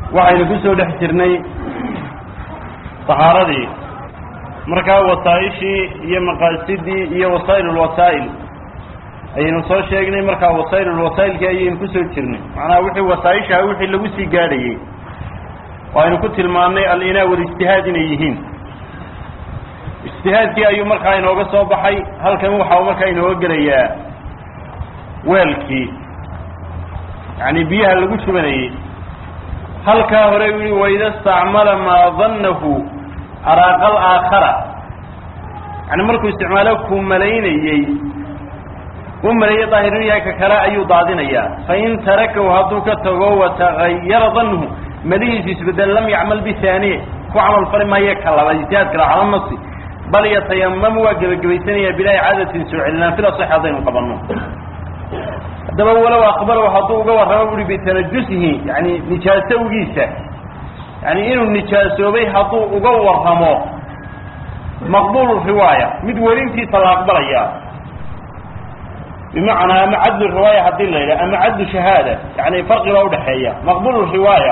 waxaynu ku soo dhex jirnay tahaaradii markaa wasaa-ishii iyo maqaasidii iyo wasaa'il ulwasaa'il ayaynu soo sheegnay markaa wasaa'il ulwasaa'ilkii ayaynu ku soo jirnay macnaha wixii wasaa-ishaha wixii lagu sii gaadhayey oo aynu ku tilmaannay al-inaa walijtihaad inay yihiin ijtihaadkii ayuu markaa inooga soo baxay halkan waxa uu markaa inooga gelayaa weelkii yacni biyaha lagu shubanayey halkaa hore u yihi waida istacmala maa dannahu araaqa alaakhara yani markuu isticmaalo kuu malaynayey u maleeyey daahir inu yahay ka kale ayuu daadinayaa fain tarakahu hadduu ka tago watagayara danhu malihiisu isbedel lam yacmal bihaaniye ku camal fali maayo ka labaad ijtihaadka la cala nasi bal yatayamamu waa gebagabaysanayaa bilaa icaadatin soo celinaan fil asax haddaynu qabanno haddaba walow aqbalow hadduu uga warramo uri bitanajusihi yani nijaasowgiisa yani inuu nijaasoobay hadduu uga warramo maqbuulu riwaaya mid werintiisa la aqbalaya bimacnaa ama cadlu riwaaya haddii la yidhaha ama cadlu shahaada yani farqi baa udhaxeeya maqbuulu riwaaya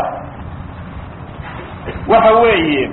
waxa weeye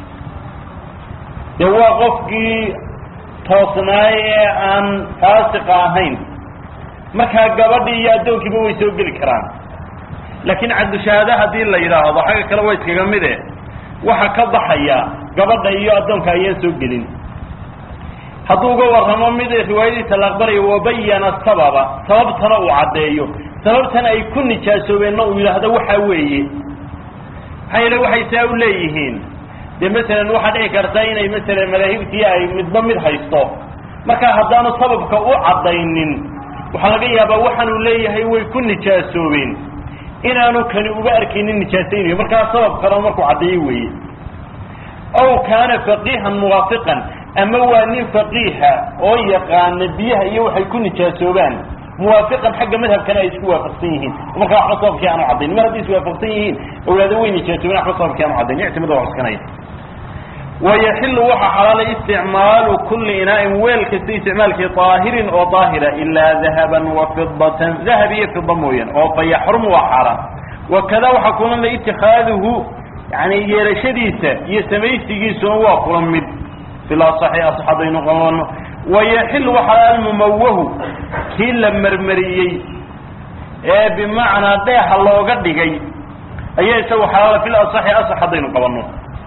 dee waa qofkii toosnaay ee aan faasiqa ahayn markaa gabadhii iyo addoonkiiba way soo geli karaan laakiin cadlushahaada haddii la yidhaahdo xagga kale waa iskaga mide waxa ka baxaya gabadha iyo addoonka ayaan soo gelin hadduu uga warramo mid riwaayadiisa la aqbalayo wabayana sababa sababtana uu caddeeyo sababtan ay ku nijaasoobeenna uu yidhaahdo waxa weeye maxaa yeele waxay saa u leeyihiin dee masalan waxaa dhici karta inay masalan madaahibtii ay midba mid haysto markaa haddaanu sababka u caddaynin waxaa laga yaabaa waxaanu leeyahay way ku nijaasoobeen inaanu kani uga arkaynin nijaasaynayo markaa sabab kaleo markuu caddeeyo weeye ow kaana faqiihan muwaafiqan ama waa nin faqiiha oo yaqaana biyaha iyo waxay ku nijaasoobaan muwaafiqan xagga madhabkana ay isku waafaqsan yihiin markaa waxba sababkii aanu caddayn mar hadday iswaafaqsan yihiin awlaado way nijaasoobeen waxba sababkii aanu caddayn ictimada waa cuskanaya wayaxilu waxaa xalaalay isticmaalu kulli inaa'in weel kasta isticmaalkii daahirin oo daahira ilaa dahaban wa fidatan dahab iyo fida mooyaan oo fa yaxrumu waa xaaraan wakada waxaa kulan la itikaaduhu yani yeelashadiisa iyo samaysigiisuna waa kula mid fil asaxi asax haddaynu qabano wayaxilu waxaa almumawahu kii la marmariyey ee bimacnaa dheexa looga dhigay ayaa isagu xalaala fil asaxi asax haddaynu qabanno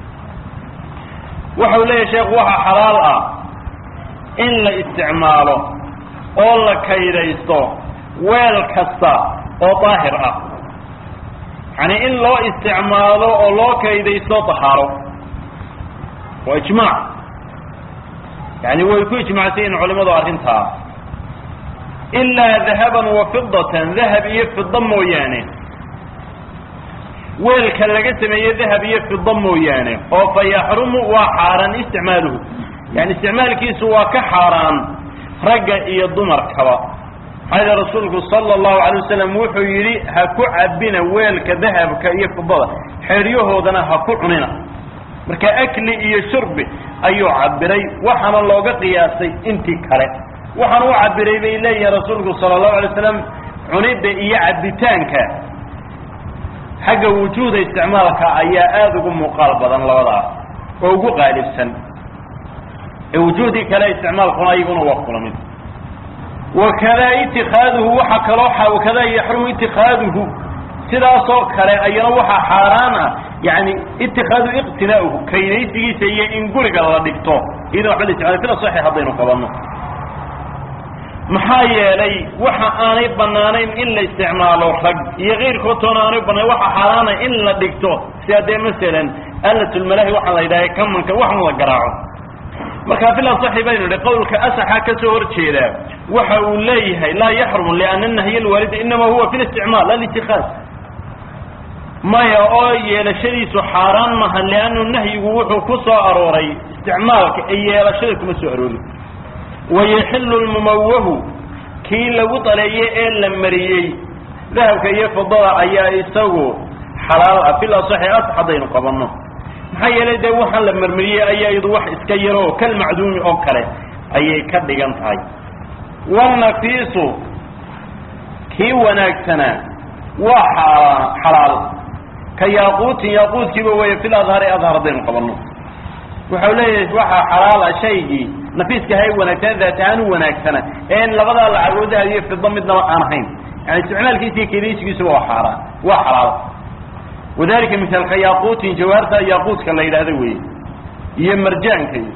waxau leeyahay sheekhu waxaa xalaal ah in la isticmaalo oo la kaydaysto weel kasta oo daahir ah yani in loo isticmaalo oo loo kaydaysto tahaaro waa ijmaac yani way ku ijmacsan yihin culimadu arrintaa ilaa dahaban wa fidatan dahab iyo fida mooyaane weelka laga sameeye dahab iyo fida mooyaane oo fa yaxrumu waa xaaraan isticmaaluhu yani isticmaalkiisu waa ka xaaraan ragga iyo dumarkaba maxaa yele rasuulku sala allahu alay wasalam wuxuu yidhi ha ku cabina weelka dahabka iyo fidada xeeryahoodana ha ku cunina marka akli iyo shurbi ayuu cabiray waxaana looga qiyaasay intii kale waxaana u cabiray bay leeyihin rasuulku sala allahu alay waslam cunidda iyo cabitaanka xagga wujuuda isticmaalka ayaa aada ugu muuqaal badan labadaas oo ugu qaalibsan ee wujuudii kale isticmaalkuna iyaguna waa kula mid wakadaa itikaaduhu waxaa kaloo wakadaa yaxrumu itikaaduhu sidaasoo kale ayana waxaa xaaraan ah yani itikaadu iqtinaauhu kaydaysigiisa iyo in guriga la dhigto iyadoo waxba la isticmaala fil asaxi haddaynu qabanno maxaa yeelay waxa aanay banaanayn in la isticmaalo rag iyo keyrkood toona aanay banayn waxa xaaraana in la dhigto sida dee masalan alatulmalahi waxaa la yidhaha kamanka waxan la garaaco marka fil asaxi baynu idhi qawlka asaxa ka soo horjeedaa waxa uu leeyahay laa yaxrumu liana nahya alwaalida inama huwa fi listicmaal alitikaad maya oo yeelashadiisu xaaraan maha liannu nahyigu wuxuu ku soo arooray isticmaalka ee yeelashada kuma soo aroorin wayaxilu lmumawahu kii lagu daleeyey ee la mariyey dahabka iyo fidada ayaa isagu xalaal ah fil asaxi as haddaynu qabanno maxaa yeelay dee waxaan la marmariyey ayaa iyadu wax iska yaro oo kalmacduumi oo kale ayay ka dhigan tahay wanafiisu kii wanaagsanaa waa xalaal ka yaaquutin yaaquudkiiba weeye fil adhari adhar haddaynu qabanno wuxuu leeyahay waxaa xalaala shaygii nafiiska hay wanaagsan daat ahaan u wanaagsana ee labadaa lacagoodaha iyo fido midnaba aan ahayn yani isticmaalkiisa iyo kedaysigiisuba waa xaaraan waa xalaal wadalika misaalka yaaquutin jawaarta yaaquudka la yidhaahdo weeye iyo marjaanka iyo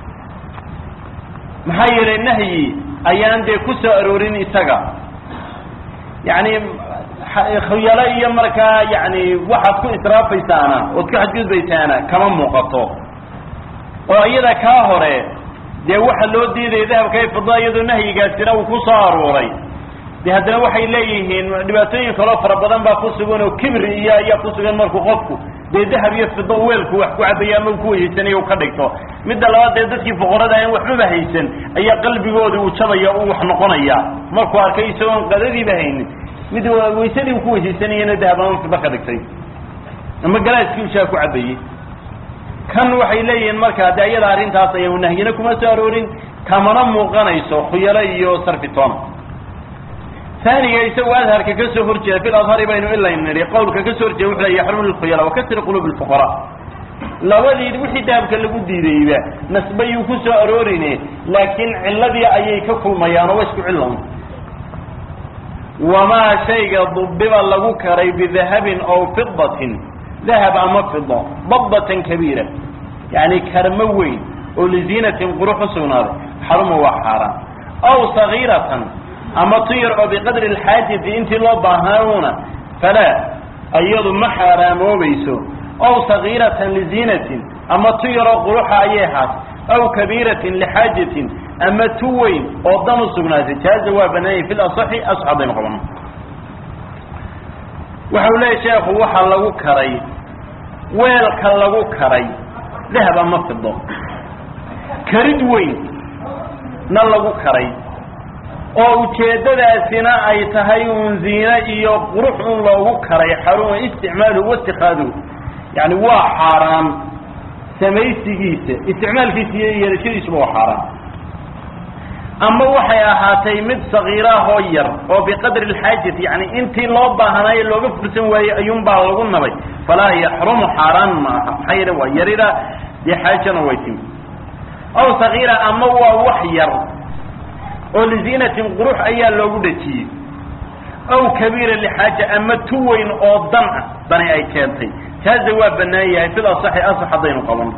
maxaa yeelay nahyi ayaan dee ku soo aroorin isaga yani khuyalo iyo markaa yani waxaad ku israafaysaana ood ku xadgudbaysaana kama muuqato oo iyada kaa hore dee waxa loo diidaya dahabka iyo fida iyadoo nahyigaasina uu ku soo arooray de haddana waxay leeyihiin dhibaatooyin kaloo fara badan baa ku sugan oo kibri iyo ayaa ku sugan markuu qofku dee dahab iyo fido weelku wax ku cabaya ama ku weyhaysanayo u ka dhigto midda labaad dee dadkii fuqarada aan waxbaba haysan ayaa qalbigooda uu jabaya u wax noqonaya markuu arkay isagoon qadadiiba haynin mid waysadii uu ku weyhaysanayana dahab ama fido ka dhigtay ama galaaskii ushaa ku cabayey kan waxay leeyihiin markaa de iyada arrintaas aya nahyina kuma soo aroorin kamana muuqanayso khuyalo iyo sarfitoona aniga isagoo adharka ka soo horjeeda fil adhari baynu ilay nidhi qawlka ka soo horjeeda wuxu le yaxrumu lkhuyala wakasri quluub lfuqaraa labadii wixii dahabka lagu diidayba nasbayuu ku soo aroorine laakiin ciladii ayay ka kulmayaan oo wa isku cilan wamaa shayga dubiba lagu karay bidahabin aw fidatin dahab ama fido dabatan kabiira yani karmo weyn oo liziinatin qurux u sugnaaday xaruma waa xaaraan aw sagiiratan ama tu yar oo biqadri alxaajati intii loo baahnauna falaa iyadu ma xaaraamoobayso aw sagiiratan liziinatin ama tu yaroo quruxa ayay ahaat aw kabiiratin lixaajatin ama tu weyn oo dan u sugnaatay jaaza waa banaanyay fi lasaxi asax haddaynu qabano waxau leeyahy sheekhu waxaa lagu karay weelka lagu karay dahab ama fido karid weyn na lagu karay oo ujeeddadaasina ay tahay uun ziine iyo qurux un loogu karay xaruma isticmaaluhu waitikaadahu yani waa xaaraan samaysigiisa isticmaalkiisa iyo yeelashadiisuba waa xaaraan ama waxay ahaatay mid sagiiraahoo yar oo biqadri alxaajati yani intii loo baahnaayo looga fursan waayey ayuunbaa lagu nabay falaa yaxrumu xaaraan ma aha maxaa yeele waa yarida dee xaajana way timi aw sagiira ama waa wax yar oo liziinatin qurux ayaa loogu dhejiyey aw kabiira lixaaja ama tu weyn oo dan ah dani ay keentay taaza waa banaan yahay fil asaxi asax haddaynu qaban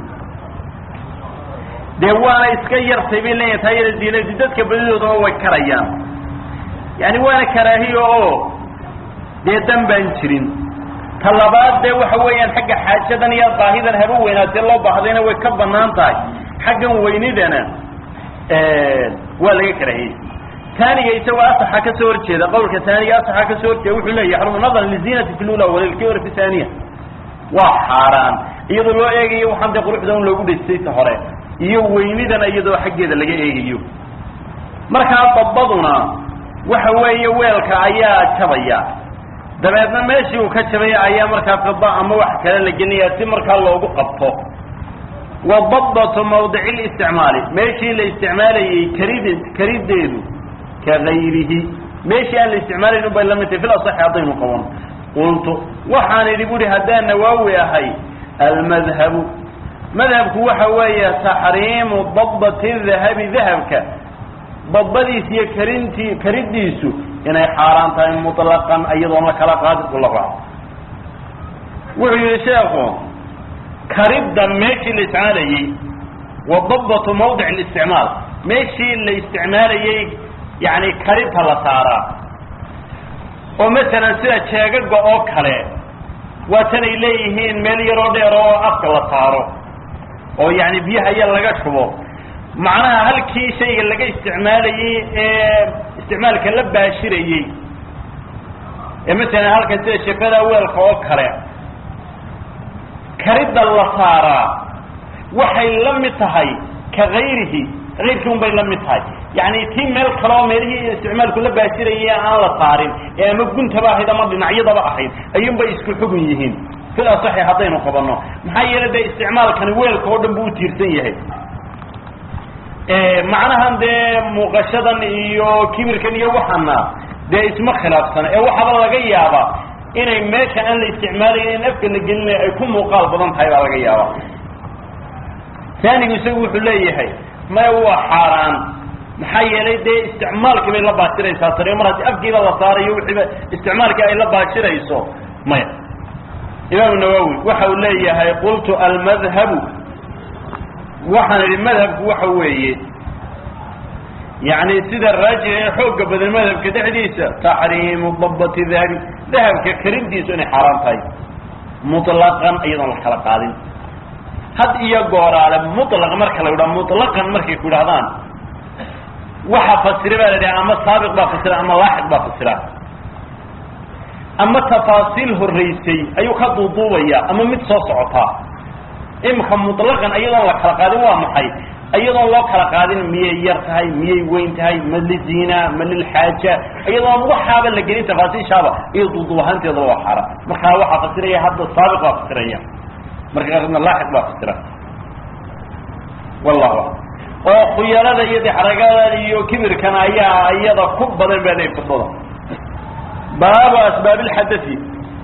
dee waana iska yartay bay leeyahay taa yara ziinadii dadka badidoodaba way karayaan yani waana karaahiya oo dee dan baan jirin ta labaad dee waxa weeyaan xagga xaajadan iyo baahidan haba weynaatee loo baahdayna way ka banaan tahay xaggan weynidana waa laga karahiyey taaniga isagoo asaxa ka soo horjeeda qawlka taaniga asaxa ka soo horjeeda wuxuu leeya yaxrumu nadran liziinati fi lula walilkibr fi thaniya waa xaaraan iyadoo loo eegayo waxaan dee quruxda un loogu dhejisay ta hore iyo weynidana iyadoo xaggeeda laga eegayo markaa dabaduna waxa weeye weelka ayaa jabaya dabeedna meeshii uu ka jabaya ayaa markaa fida ama wax kale la gelinaya si markaa loogu qabto wadabatu mawdici listicmaali meeshii la isticmaalayey karid karideedu ka gayrihi meeshii aan la isticmaalayn ubay la mid tahay fil asaxi haddaynu qaban qultu waxaan idhi buhi haddaan nawaawi ahay almadhabu madhabku waxa weeye taxriimu dabati dahabi dahabka dabadiis iyo karintii karidiisu inay xaaraan tahay muطlaqan iyadoon la kala qaadin kula raaco wuxuu yihi sheekhu karidda meeshii la isticmaalayey wa dabatu mawdic اlisticmaal meeshii la isticmaalayey yani karinta la saaraa oo masalan sida jeegaga oo kale waa tanay leeyihiin meel yaroo dheer oo afka la saaro oo yani biyaha ya laga shubo macnaha halkii shayga laga isticmaalayey ee isticmaalka la baashirayey ee masalan halkan sida shafada weelka oo kale karidda la saaraa waxay la mid tahay ka gayrihi kayrkii un bay la mid tahay yani tii meel kale oo meelihii isticmaalku la baashirayay aan la saarin ee ama guntaba ahayd ama dhinacyadaba ahayd ayuun bay isku xugun yihiin fil asaxi haddaynu qabanno maxaa yeele dee isticmaalkani weelka oo dhan buu utiirsan yahay macnahan dee muuqashadan iyo kibirkan iyo waxana dee isma khilaafsana ee waxaaba laga yaabaa inay meesha aan la isticmaalayn in afka la gelinaya ay ku muuqaal badan tahay baa laga yaabaa taanigu isagu wuxuu leeyahay maya waa xaaraan maxaa yeelay dee isticmaalkii bay la baashiraysaa sare mar haddii afkiiba la saarayo wixiiba isticmaalkii ay la baashirayso maya imaamu nawowi waxa uu leeyahay qultu almadhabu waxaan idhi madhabku waxa weeye yani sida raajixa ee xooga badan madhabka dhexdiisa taxriimu dabati dahabi dahabka karintiisu inay xaaraan tahay mutlaqan iyadoon la kala qaadin had iyo gooraale mutlaq marka la yidhaha mutlaqan markay ku yidhahdaan waxa fasira baa la idhaha ama saabiq baa fasira ama laaxiq baa fasira ama tafaasiil horraysay ayuu ka duuduubaya ama mid soo socotaa imika mutlaqan iyadoon la kala qaadin waa maxay iyadoon loo kala qaadin miyay yar tahay miyay weyn tahay ma liziina ma lilxaaja iyadoon waxaaba la gelin tafaasiishaaba iyo duuduub ahaanteedaba waa xaaraan markaa waxaa fasiraya hadda saabiq baa fasiraya marka qaarna laaxiq baa fasira wallahu aclam oo khuyalada iyo dexragada iyo kibirkana ayaa iyada ku badan baa leey firdada baabu asbaab lxadai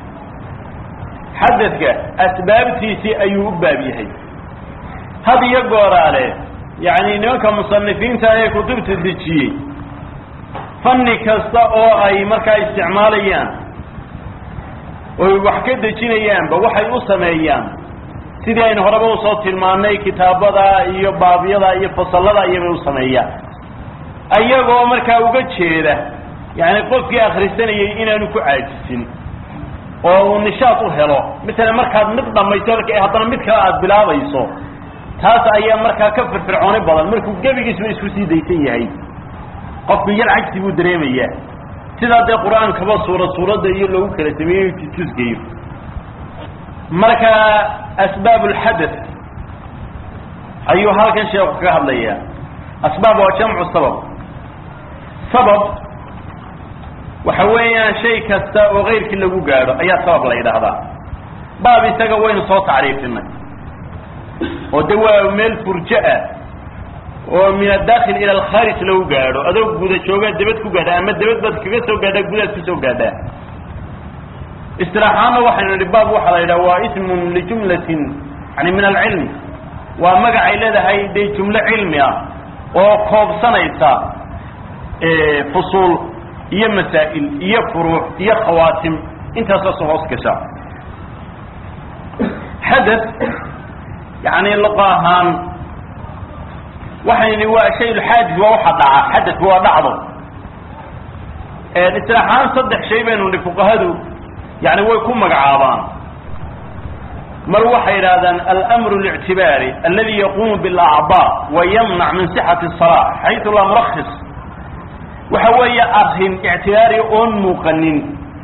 xadadka asbaabtiisii ayuu u baab yahay had iyo gooraale yani nimanka musanifiinta ee kutubta dejiyey fanni kasta oo ay markaa isticmaalayaan oy wax ka dejinayaanba waxay u sameeyaan sidii aynu horeba usoo tilmaanay kitaabada iyo baabyada iyo fasalada iyobay u sameeyaan ayagoo markaa uga jeeda yani qofkii akrisanayay inaanu ku caajisin oo uu nishaad u helo masalan markaad mid dhamayso haddana mid kale aada bilaabayso taas ayaa markaa ka firfircooni badan markuu gebigiisba isku sii daysan yahay qofku yar cagsi buu dareemayaa sidaa dee qur-aankaba suurad suuradda iyo loogu kala sameeyey tusgeeyo marka asbaab lxadath ayuu halkan sheeku kaga hadlayaa asbaab waa jamcu sabab sabab waxa weeyaan shay kasta oo kayrkii lagu gaadho ayaa sabab la yidhaahdaa baab isaga waynu soo tacriifinay oo de waa meel furjo ah oo min adakil ila alkhaarij lagu gaadho adoo guda joogaa debad ku gaadha ama debad baad kaga soo gaadhaa gudaad kusoo gaadhaa istilaaxaanna waxaynu nihi baab waxaa la yidhaha waa ismun lijumlatin yani min alcilmi waa magacay leedahay dee jumlo cilmi ah oo koobsanaysa fusuul iyo masaa'il iyo furuuc iyo khawaatim intaasoo hoos gasha xadath yani luqa ahaan waxayni waa shay lxaadis waa waxa dhaca xadathku waa dhacdo isilaaxaan saddex shay baynu ni fuqahadu yani way ku magacaabaan mar waxay yidhahdaan almru اlictibaari aladi yaqumu biاlacضاء wayamnac min صxati الصalاة xayثu laa murakis waxa weeye arrin ictibaari oon muuqanin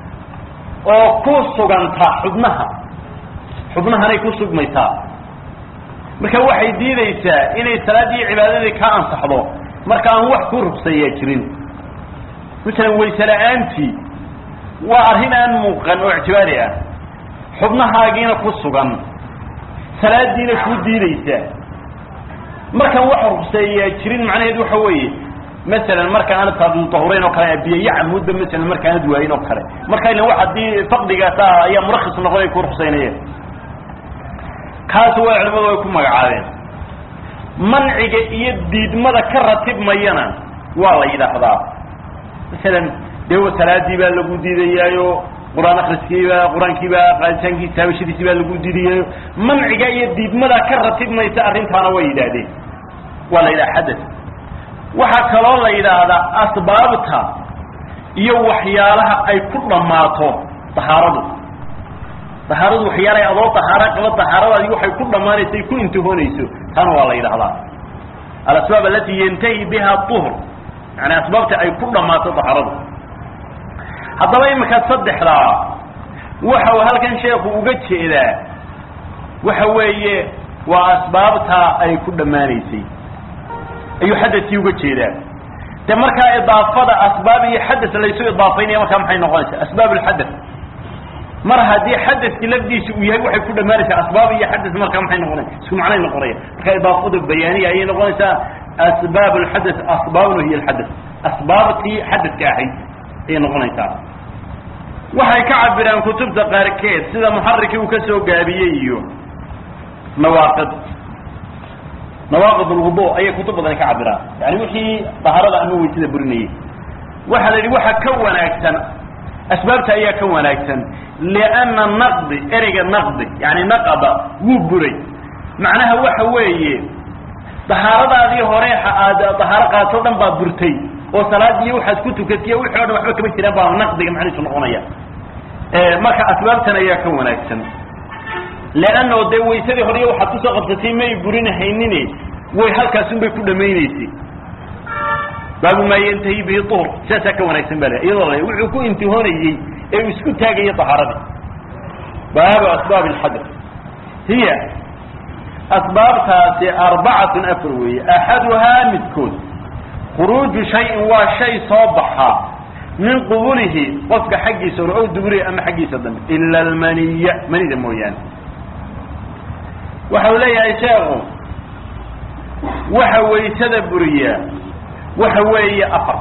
oo ku suganta xubnaha xubnahanay ku sugmaysaa marka waxay diideysaa inay salaaddii cibaadadii ka ansaxdo marka aan wax ku rugsayaa jirin masalan wayse la-aantii waa arrin aan muuqan oo ictibaari ah xubnahaagiina ku sugan salaadiina kuu diideysaa markaan wax rugseeyaa jirin macnaheedu waxa weeye masalan marka aanad taadutahurayn oo kale biyayo camuudba masalan markaanad waayin oo kale marka ilan wax haddii faqdigaasa ayaa murakis noqon ay ku rugsaynayeen kaas waa culimadu ay ku magacaabeen manciga iyo diidmada ka ratibmayana waa la yidhaahdaa masalan dee salaadii baa lagu diidayaayo qur-aan akriskiiba qur-aankiiba qaaditaankiisa habashadiisi baa lagu diidayaayo manciga iyo diidmada ka ratibmaysa arrintaana way yidhaahdeen waa la yidhaha xadath waxaa kaloo la yidhaahdaa asbaabta iyo waxyaalaha ay ku dhammaato dahaaradu dahaaradu waxyaalay adoo dahaaro qaba dahaaradaadi waxay ku dhammaanaysa ay ku intihoonayso taana waa la yidhahdaa alasbaab alati yantahi biha uhr yani asbaabta ay ku dhammaato dahaaradu haddaba imika saddexdaa waxa uu halkan sheeku uga jeedaa waxa weeye waa asbaabta ay ku dhammaanaysay ayuu xadadkii uga jeedaa de markaa idaafada asbaab iyo xadad laysu idaafaynaya markaa maxay noqonaysaa asbaab lxadath mar haddii xadadki lafdiisa uu yahay waxay ku dhammaanaysaa asbaab iyo xadad markaa maxay noqonaya isku macnay noqonaya marka idaafadu bayaaniya ayay noqonaysaa asbaab lxadath asbaabna hiy lxadath asbaabtii xadadka ahayd ayay noqonaysaa waxay ka cabiraan kutubta qaarkeed sida muxarikii uu ka soo gaabiyey iyo nawaaqid nawaaqid ulwudu ayay kutub badan ka cabiraan yani wixii daharada ama weysada burinayay waxaa la yidhi waxa ka wanaagsan asbaabta ayaa ka wanaagsan lianna naqdi ereyga naqdi yani naqaba wuu buray macnaha waxa weeye dahaaradaadii hore aad dahaaro qaatoo dhan baa burtay oo salaadiiyo waxaad ku tukatiyo wixii o dhan waxba kama jiraan baa naqdiga macnihiisu noqonaya marka asbaabtan ayaa ka wanaagsan leanno dee waysadii hore waxaad kusoo qabsatay may burinahaynin way halkaasun bay ku dhamaynaysay baabu maa yantahi bihi duhr saasaa ka wanaagsan ba iyadoo la wuxuu ku intihoonayey ee uu isku taagaya dahaaradii baabu asbaab alxadr hiya asbaabtaasi arbacatun afar weeye axaduhaa midkood khuruuju shayin waa shay soo baxaa min qubulihi qofka xaggiisa hore ow duburihi ama xaggiisa dambe ila almaniya manida mooyaane waxa uu leeyahay sheekhu waxa waysada buriyaa waxa weeye afar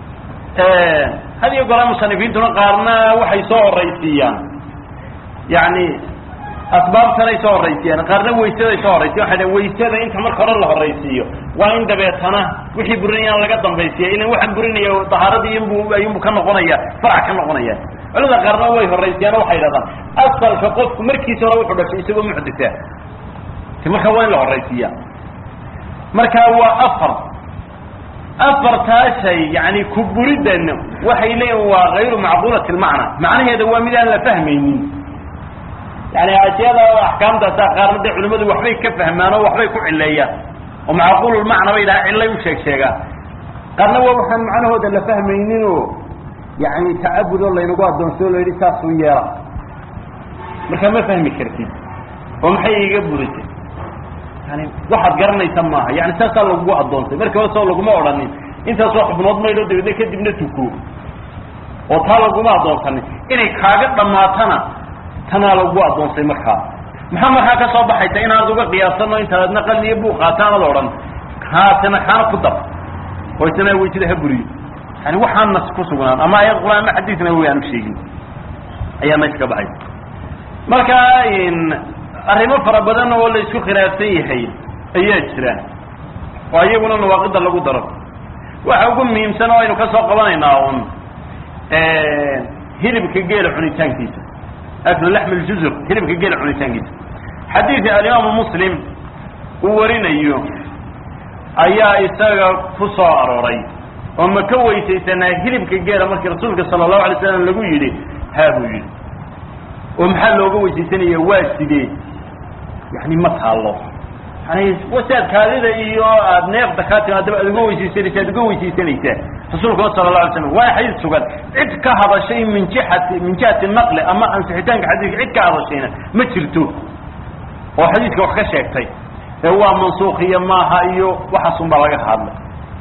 had iyo goraa musanifiintuna qaarna waxay soo horaysiiyaan yani asbaabtanay soo horaysiiyaan qaarna waysaday soo horaysiyan waxay dhn waysada inta marka hore la horaysiiyo waa in dabeetana wixii burinayaan laga dambaysiya ilan waxaan burinaya dahaaradii inbu ayunbu ka noqonaya farac ka noqonaya culimada qaarna way horaysiyaan o waxay dhahdaan asalka qofku markiisa hore wuxuu dhashay isagoo muxdisa ti marka waa in la horaysiiya marka waa afar afartaa shay yani kuburidan waxay leeyihin waa gayru macquulati lmacna macnaheeda waa mid aan la fahmaynin yani ashyaada axkaamtaasa qaarna dee culimadu waxbay ka fahmaan oo waxbay ku cileeyaan oo macquululmacna bay dhaha cillay u sheeg sheegaan qaarna waa waxaan macnahooda la fahmaynin oo yani tacabud oo laynagu addoonsoo la yidhi saasuu yeela marka ma fahmi kartid oo maxay iga burisay yani waxaad garanaysa maaha yani saasaa lagugu addoonsay markii hore soo laguma odhanin intaasoo xubnood maydho dabeedna kadibna tuko oo taa laguma addoonsanin inay kaaga dhammaatana tanaa lagu addoonsay markaa maxaa markaa ka soo baxaysa inaad uga qiyaasano intaadna qalniyo buu qaataanad odhan haatana kaana ku dar oo isna weysada ha buriyo yani waxaan nas ku sugnaan ama ayad quraan ama xadiidna way aan u sheegin ayaa meesha ka baxay marka arrimo fara badan oo la isku khilaafsan yahay ayaa jira oo iyaguna nawaaqida lagu daro waxa ugu muhiimsan oo aynu ka soo qabanaynaa un hilibka geela cunitaankiisa aklu laxm ljuzur hilibka geela cunitaankiisa xadiidka alimaamu muslim uu warinayo ayaa isaga ku soo arooray oo ma ka weysaysanaa hilibka geela markii rasuulka sala allahu alay slam lagu yidhi haa buu yidhi oo maxaa looga weysaysanaya waa sidee yani ma taallo yani wasaad kaadida iyo aad neefda kaa timaadaba aad uga weysaysanaysa ad uga weysaysanaysaa rasuulkuna sala la alay slam waa xadiid sugan cid ka hadashay min jihati min jihati naqli ama ansixitaanka xadiidka cid ka hadashayna ma jirto oo xadiidka wax ka sheegtay ee waa mansuukiya maaha iyo waxaasun baa laga hadlay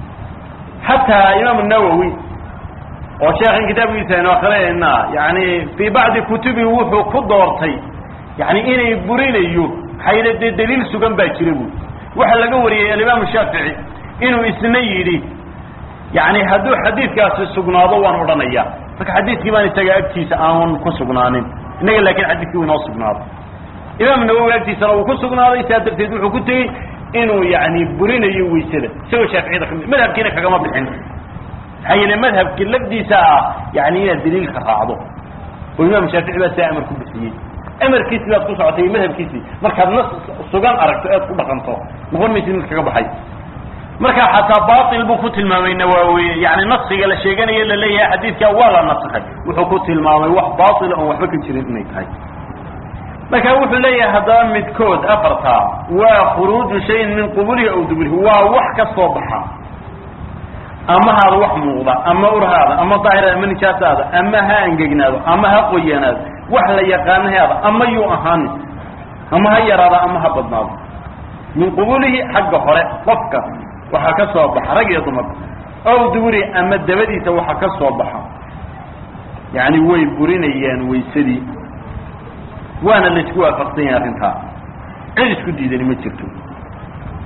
xataa imaam nawowi oo sheekhan kitaabkiisa aynu akrinayna yani fii bacdi kutubi wuxuu ku doortay yani inay burinayo maxaa yidhi dee daliil sugan baa jira bu waxaa laga wariyey alimaamu shaafici inuu isna yidhi yani hadduu xadiidkaasi sugnaado waan odhanaya marka xadiidkii baan isaga agtiisa aan ku sugnaanin innaga laakin xadiidkii inoo sugnaado imaam nawowi agtiisana uu ku sugnaaday saa darteed wuxuu ku tegey inuu yani burinayo waysada isagoo shaaficiyada kamid madhabkiina kagama bixin maxaa yeele madhabki lafdiisa ah yani inaad daliilka raacdo oo imaam shaafici baa saa amar ku bixiyey amarkiisi baad ku socotay iyo madhabkiisii markaad nas sugan aragto ead ku dhaqanto noqon maysid mid kaga baxay marka xataa bail buu ku tilmaamay nawawi yani nasiga la sheeganayo laleeyahay xadiidka waa la nasakay wuxuu ku tilmaamay wax baila oon waxba ka jirin inay tahay marka wuxuu leeyahay haddaba midkood afarta waa khuruuju shayin min qubulihi aw dubulihi waa wax ka soo baxa ama haada wax muuqda ama urhaada ama daahiraada ama nijaasaada ama ha angegnaado ama ha qoyanaado wax la yaqaano haada ama yuu ahaanin ama ha yaraada ama ha badnaado min qubulihi xagga hore qofka waxaa ka soo baxa rag iyo dumar ow duburi ama dabadiisa waxa ka soo baxa yani way burinayaan waysadii waana laisku waafaqsan yahay arrintaa cid isku diidani ma jirto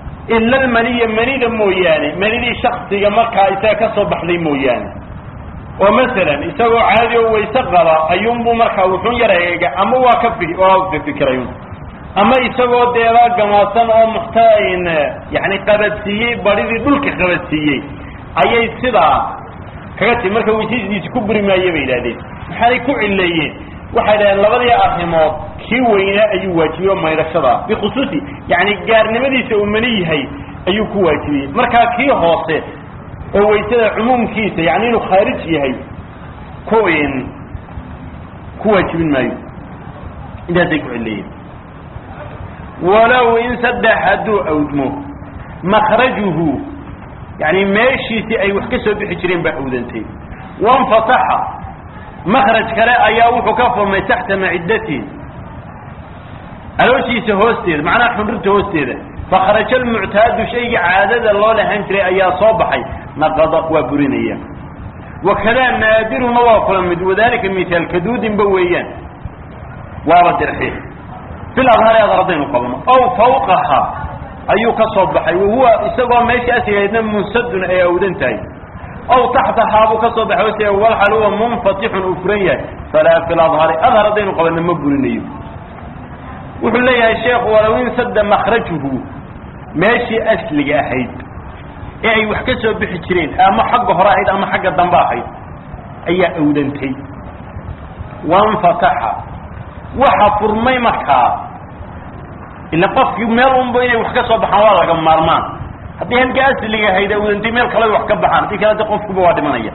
ila almaniya manida mooyaane manidii shaksiga markaa isaga ka soo baxday mooyaane oo masalan isagoo caadi oo wayse qaba ayuunbuu markaa wuxuun yar eega ama waa ka fi waa fikirayun ama isagoo deebaa gamaasan oo muxtain yani qabadsiiyey badhidii dhulka qabadsiiyey ayay sidaa kaga timi marka waysadiisi ku buri maaye bay yidhahdeen maxaanay ku cileeyeen waxay dhahdeen labadii arrimood kii weynaa ayuu waajibiyey oo maydhashada bikhusuusi yani gaarnimadiisa uu mani yahay ayuu ku waajibiyey markaa kii hoose oo waysada cumuumkiisa yani inuu khaarij yahay ku ku waajibin maayo intaasay ku cileeyeen walow in saddex hadduu awdmo makrajuhu yani meeshiisii ay wax ka soo bixi jireen baa awdantay wanfataxa makraj kale ayaa wuxuu ka furmay taxta maciddatihi alooshiisa hoosteeda macnaha xundhurta hoosteeda fakharaja almuctaadu shaygii caadada loo lahan jiray ayaa soo baxay naqada waa burinaya wakadaa naadiruna waa kula mid wadalika mithaal kaduudinba weeyaan waaba dirxi fil adhaari adhar haddaynu qabno aw fawqaha ayuu ka soo baxay wahuwa isagoo meeshii asigaydna munsadun ay awdan tahay aw taxtahaa buu ka soo baxay hose walxal huwa munfatixun uu furan yahay falaa fil adhari adhar haddaynu qabano ma burinayo wuxuu leeyahay sheekhu walow in sadda makrajuhu meeshii asliga ahayd ee ay wax ka soo bixi jireen ama xagga hore ahayd ama xagga dambe ahayd ayaa awdantay wanfataxa waxa furmay markaa ila qofkii meel unba inay wax ka soo baxaan waa laga maarmaan haddii halka asliga ahayd awdantay meel kale wax ka baxaan haddii kale de qofkuba waa dhimanaya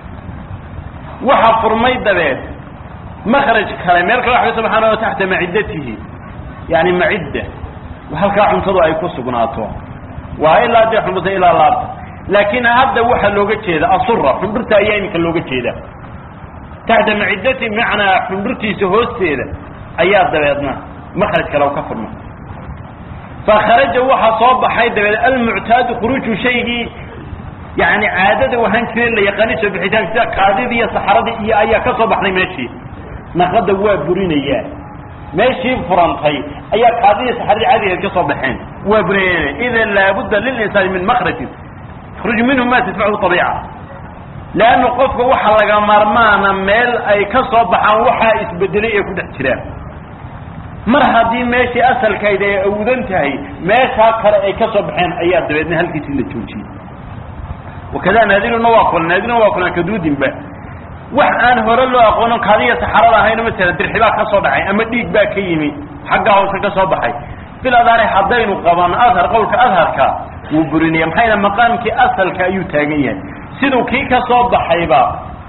waxa furmay dabeed makraj kale meel kale wax ka soo baxaan oo taxta maciddatihi yani macidda halkaa cuntadu ay ku sugnaato waa ilaa dee xundhurta ilaa laabta laakiin hadda waxaa looga jeeda asura xundhurta ayaa iminka looga jeeda taxta maciddati macnaa xundhurtiisa hoosteeda ayaa dabeedna makraj kale ka furma fakharaja waxaa soo baxay dabeed almuctaadu khuruuju shaygii yani caadada wahaan jireen la yaqaani soo bixitaanka sida kaadidii iyo saxaradii iyo ayaa ka soo baxday meeshii naqada waa burinayaa meeshii furantay ayaa kaadidii saxaradii caadigeed ka soo baxeen waa burinaya idan laabudda lilinsaani min makrajin yakhruju minhu ma tadfachu abiica leanna qofka waxa laga maarmaana meel ay ka soo baxaan waxaa isbedelay ee ku dhex jiraan mar haddii meeshii asalkayd ay awdan tahay meeshaa kale ay ka soo baxeen ayaa dabeedna halkiisii la joojiyey wakada naadiruna waa kulan naadiruna waa kulan kaduudinba wax aan hore loo aqoono kaadiya saxarada ahayno masala dirxi baa ka soo dhacay ama dhiig baa ka yimi xagga hoose ka soo baxay bil adhaari haddaynu qabano adhar qowlka adharka wuu burinaya maxaa yidhaha maqaamkii asalka ayuu taagan yahay siduu kii ka soo baxayba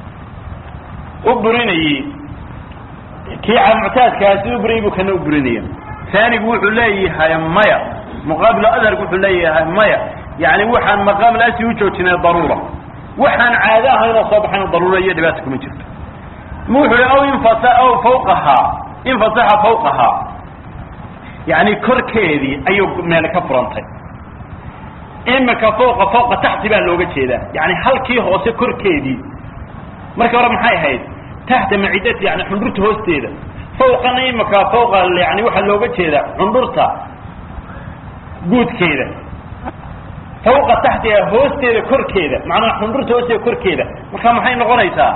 u burinayey kii muctaadkaa siduu burinayay buu kana u burinaya taanigu wuxuu leeyahay maya muqaabilu adharku wuxuu leeyahay maya yani waxaan maqaam laasi u joojinay daruura waxaan caado ahaynoo soo baxayna daruura iyo dhibaata kuma jirto ma wuxuu hi aw infata aw fawqahaa infataxa fawqahaa yani korkeedii ayuu meel ka furantay imika fawqa fawqa taxti baa looga jeedaa yani halkii hoose korkeedii markii hore maxay ahayd taxta macidati yani xundhurta hoosteeda fawqana imika fawqa yani waxaa looga jeedaa xundhurta guudkeeda fawqa taxtiha hoosteeda korkeeda macnaha xundhurta hoosteeda korkeeda marka maxay noqonaysaa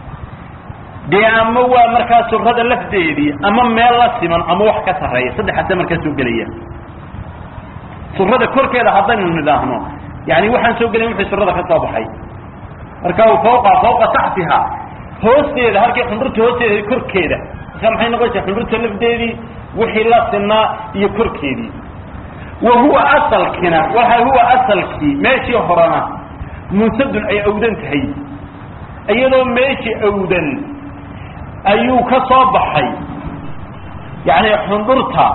dee ama waa markaa surada lafdeedii ama meel la siman ama wax ka sarreeya saddexaasa markaa soo gelaya surada korkeeda haddaynu nidhaahno yani waxaan soo gelayn wixii surada ka soo baxay marka fawqa fawqa taxtiha hoosteeda halkii xundhurta hoosteeda korkeeda marka maxay noqonaysaa xundhurta lafdeedii wixii la sinaa iyo korkeedii wa huwa asalkina waxa huwa asalkii meeshii horena munsadun ay awdan tahay iyadoo meeshii awdan ayuu ka soo baxay yani xundhurta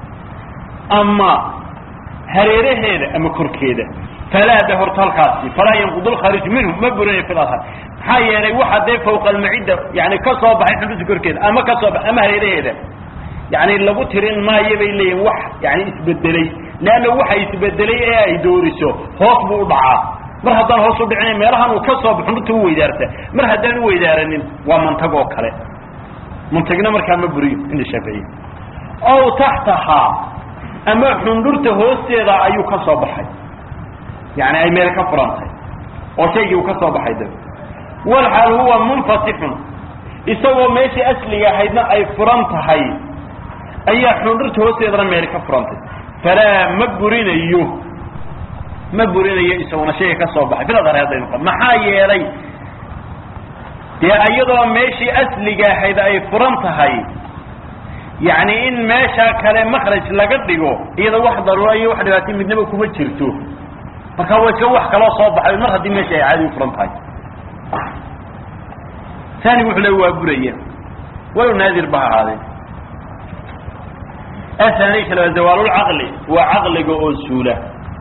ama hareeraheeda ama korkeeda falaa de horta halkaasi falaa yanqud lkhaarij minhu ma burinayo fi lahar maxaa yeelay waxa dee fawqa almacidda yani ka soo baxay xundhurta korkeeda ama ka soo ba ama hareeraheeda yani lagu tirin maayo bay leeyihin wax yani isbedelay leanna waxa isbedelay ee ay dooriso hoos buu u dhacaa mar haddaan hoos u dhicina meelahan uu ka soo baxo xundhurta u weydaarta mar haddaan u weydaaranin waa mantag oo kale mantagna markaa ma buriyo cinda shaaficiya ow taxtahaa ama xundhurta hoosteeda ayuu ka soo baxay yani ay meel ka furantay oo shaygii uu ka soo baxay dab walxaal huwa munfatixun isagoo meeshii asliga ahaydna ay furan tahay ayaa xundhurta hoosteedana meel ka furantay falaa ma burinayo ma burinayo isaguna shayga ka soo baxay filadar haddaynu qab maxaa yeelay dee iyadoo meeshii asliga ahayd ay furan tahay yacni in meeshaa kale makraj laga dhigo iyada wax daruura iyo wax dhibaatay midnaba kuma jirto marka waa iska wax kaloo soo baxay mar haddii meesha ay caadi u furan tahay tani wuxuu le waa buraya walow naadir ba ha ahaadee athani kale waa zawaalulcaqli waa caqliga oo suula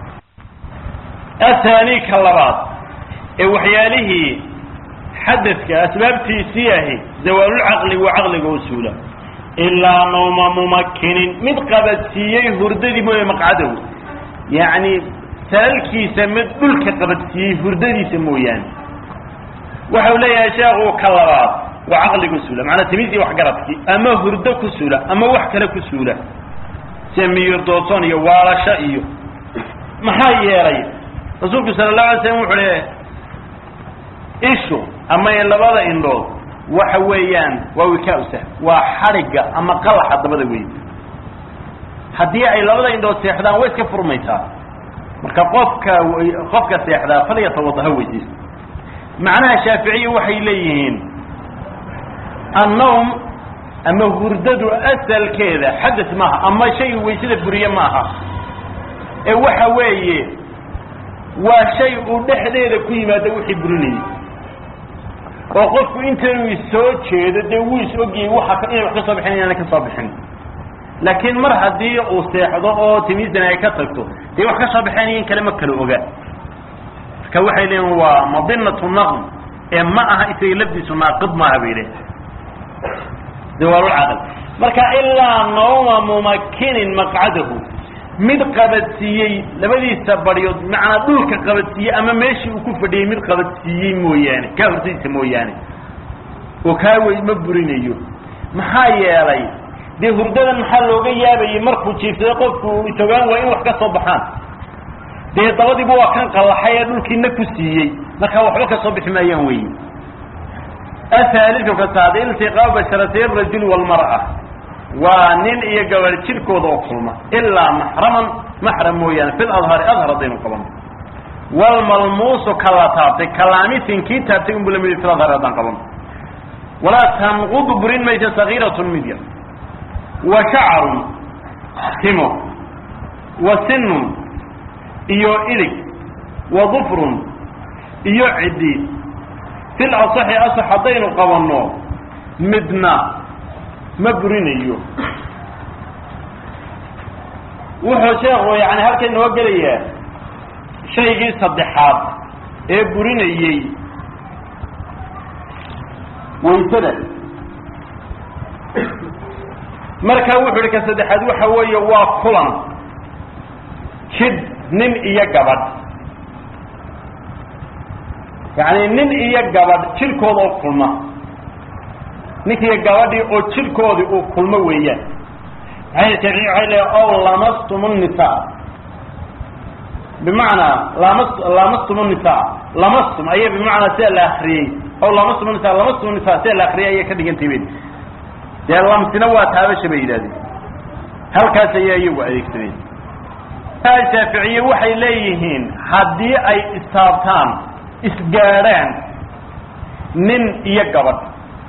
athani ka labaad ee waxyaalihii xadadka asbaabtiisii ahi zawaalulcaqli waa caqliga oo suula ilaa nawma mumakinin mid qabadsiiyey hurdadii mooye maqcadow yacni salalkiisa mid dhulka qabadsiiyey hurdadiisa mooyaane waxau leeyahay sheekhu ka labaad waa caqligu suula macanaa timiisii waxgaradkii ama hurdo ku suula ama wax kale ku suula sida miyir doodson iyo waalasho iyo maxaa yeelay rasuulku sala allahu alay slam wuxuu le ishu ama labada indhood waxa weeyaan waa wikaausa waa xadhigga ama qalaxa dabada wey haddii ay labada indhood seexdaan way iska furmaysaa marka qofka qofka seexdaa falyatawadaha weysiisto macnaha shaaficiya waxay leeyihiin annawm ama hurdadu asalkeeda xadas maaha ama shay waysada buriye maaha ee waxa weeye waa shay uu dhexdeeda ku yimaado wixii burinayay oo qofku intaynuu soo jeedo dee wuu is ogyahay waa inay wax ka soo bixin inaana ka soo bixin laakiin mar haddii uu seexdo oo timiisdan ay ka tagto dee wax ka soo baxeen in kale ma kala oga marka waxay leeyiin waa madinatu naqm ee ma aha isaga lafdiisu naaqid maaha bay leeyiin zawaalulcaql marka ilaa nawma mumakinin maqcadahu mid qabadsiiyey labadiisa baryood macnaa dhulka qabadsiiyey ama meeshii uu ku fadhiyey mid qabadsiiyey mooyaane kaa hurdadiisa mooyaane oo kaa wey ma burinayo maxaa yeelay dee hurdadan maxaa looga yaabayay markuu jiifsaday qofku isogaan waa in wax ka soo baxaan dee dabadiiba waa kan qallaxay ee dhulkiina ku siiyey markaa waxba ka soo bixi maayaan weyi ahaaliu ka saad iltiqaa basharatay arajul walmar'a waa nin iyo gabadh jirkooda oo kulma ilaa maxraman maxram mooyaane fi ladhari adhar haddaynu qabano walmalmuusu kala taabtay kalaamisin kii taabtay unbu lamid fi ladhari haddaan qabano walaa tanqudu burin maysa sagiiratun mid yar wa shacarun timo wa sinun iyo ilig wa dufrun iyo ciddi fil asaxi asax haddaynu qabanno midna ma burinayo wuxuu sheekhu yani halkan inoo gelayaa shaygii saddexaad ee burinayey waysada marka wuxu ihi ka saddexaad waxa weeye waa kulan jid nin iyo gabadh yacni nin iyo gabadh jirkooda oo kulma ninkiiyo gabadhii oo jirkoodii uu kulmo weeyaan maxay shaafici waxay leehay ow lamastum nnisaa bimacnaa lamas lamastum nnisaa lamastum aya bimacnaa sida la akriyey ow lamastum nisa lamastum nisa sida la akriyay ayay ka dhigantay ben dee lamsina waa taabasha bay yidhahdeen halkaas ayaa iyagu adeegsadeen shaaficiye waxay leeyihiin haddii ay istaabtaan isgaadhaan nin iyo gabadh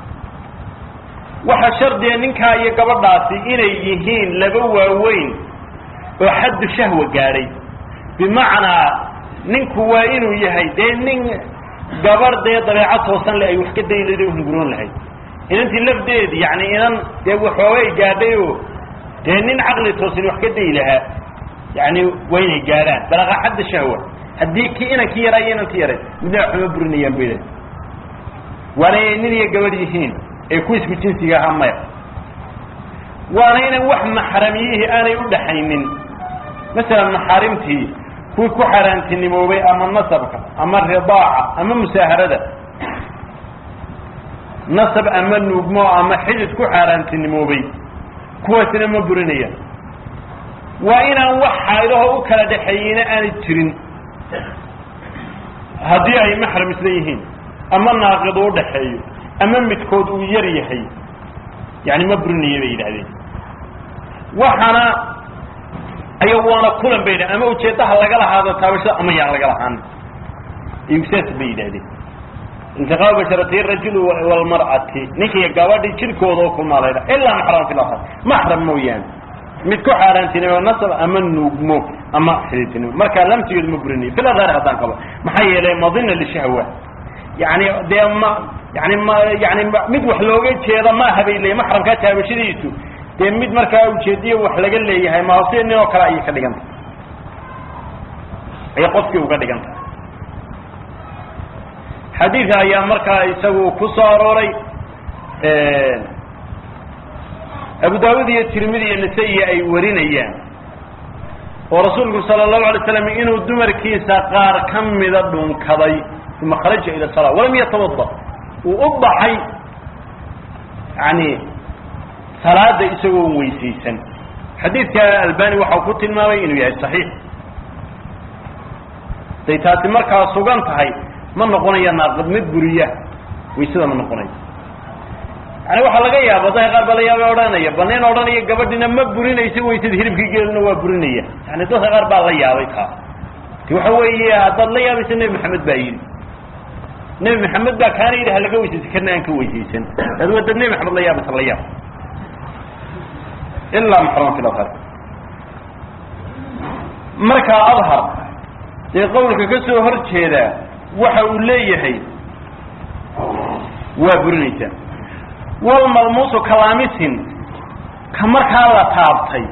waxa shardiga ninkaa iyo gabadhaasi inay yihiin laba waaweyn oo xaddu shahwa gaadhay bimacnaa ninku waa inuu yahay dee nin gabarh dee dabeecad toosan le ay wax ka dayi lahayd o hunguroon lahayd inantii lafdeedi yani inan dee waxoogay gaadhay oo dee nin caqli toosan wax ka dayi lahaa yani waa inay gaadhaan balaqa xadda shahwa haddii ki inankii yaraa iyo inantii yaray midna waxuma burinayaan bay lehay waana inay nin iyo gabadh yihiin ee ku isku jinsiga ahaa maya waana inan wax maxramiyihii aanay u dhaxaynin masalan maxaarimtii kuwii ku xaaraantinimoobay ama nasabka ama ridaaca ama musaaharada nasab ama nuugmo ama xidid ku xaaraantinimoobay kuwaasina ma burinayaan waa inaan wax xaydahoo u kala dhaxeeyeyna aanay jirin haddii ay maxram isla yihiin ama naaqid uu udhaxeeyo ama midkood uu yar yahay yani ma burinaya bay yidhahdeen waxaana ayagu waana kulan bay yidhahdeen ama ujeedaha laga lahaado taabashada ama yaan laga lahaan saas bay yidhahdeen intiqaab basharati rajul walmar'ati ninkiiyo gabadhi jirkooda oo kulmaa la ydhaha ilaa maxram fi lafar maxram mooyaane mid ku xaaraantinimo nasab ama nuugmo ama xidhiidtinimo marka lamtigeedu ma burinayo fil adhaari haddaan qabo maxaa yeelay madina lishahwa yani dee ma yani ma yani mid wax looga jeeda maaha bay leeyihin maxramkaa taabashadiisu dee mid markaa ujeediyo wax laga leeyahay maasi nin oo kale ayay ka dhigan tahay ayay qofkii uga dhigan tahay xadiidka ayaa markaa isagu ku soo arooray abu daawud iyo tirmidi iyo nasa-i ay warinayaan oo rasuulku sala allahu alay slam inuu dumarkiisa qaar ka mida dhunkaday uma kharaja ila sala walam yatawada uu u baxay yani salaada isagoo weysaysan xadiidka albani waxau ku tilmaamay inuu yahay saxiix day taasi markaa sugan tahay ma noqonaya naaqid mid buriya waysada ma noqonayo yani waxaa laga yaaba dadka qaar ba la yaaba odhanaya baneen odhanaya gabadhina ma burinaysa waysada hilibkii geelina waa burinaya yani dadka qaar baa la yaabay taa ti waxa weeye haddaad la yaabaysa nebi maxamed baa yidhi nebi maxamed baa kaana yidhi halaga weysaysan karna aan ka weysaysan ad dad nebi maxamed la yaabaysa la yaab ilaa maxram fi lahar markaa adhar dee qawlka ka soo hor jeeda waxa uu leeyahay waa burinaysaa walmalmuusu kalaamisin ka markaa la taabtay